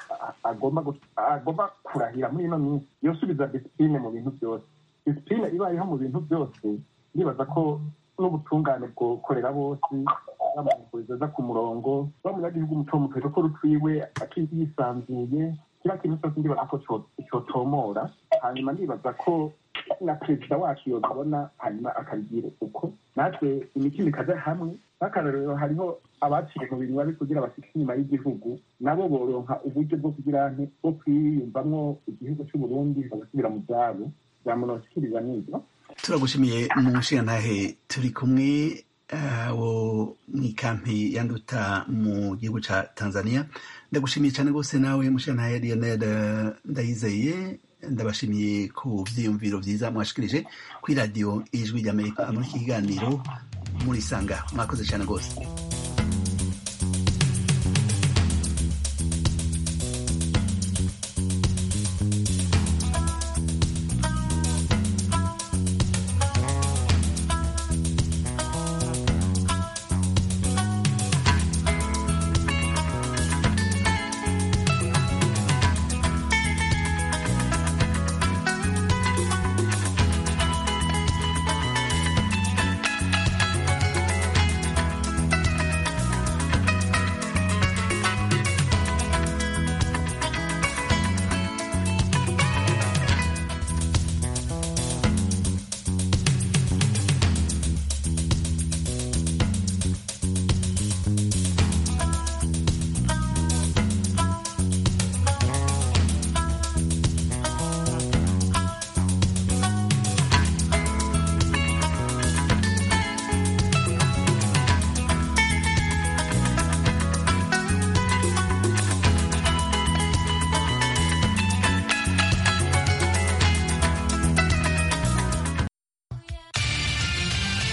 agomba kurahira muri ino minsi yosubiza disipurine mu bintu byose disipurine ibayeho mu bintu byose ndibaza ko n'ubutungane bwokorera bose bamuvuriza aza ku murongo bamunyagihugu muto muto ko rutwiwe yisanzuye kiriya kintu cyose ndibaza ko cyotomora hanyuma ndibaza ko na perezida wacu yobabona hanyuma akabigira uko natwe imitima ikaza hamwe nk'akarorero hariho abaciye mu bintu babi kugira bafite inyuma y'igihugu nabo boronka uburyo bwo kugira bwo kwiyumvamwo igihugu cy'uburundi bagasubira mu byabo byamunosikiriza n'ibyo turagushimiye mu nshingantahe turi kumwe wo mu ikampi yanduta mu gihugu cya tanzania ndagushimiye cyane rwose nawe mushingantahe lionel ndayizeye ndabashimiye ku byiyumviro byiza mwashikirije kuri radiyo ijwi ry'amerika muri iki kiganiro murisanga mwakoze cyane rwose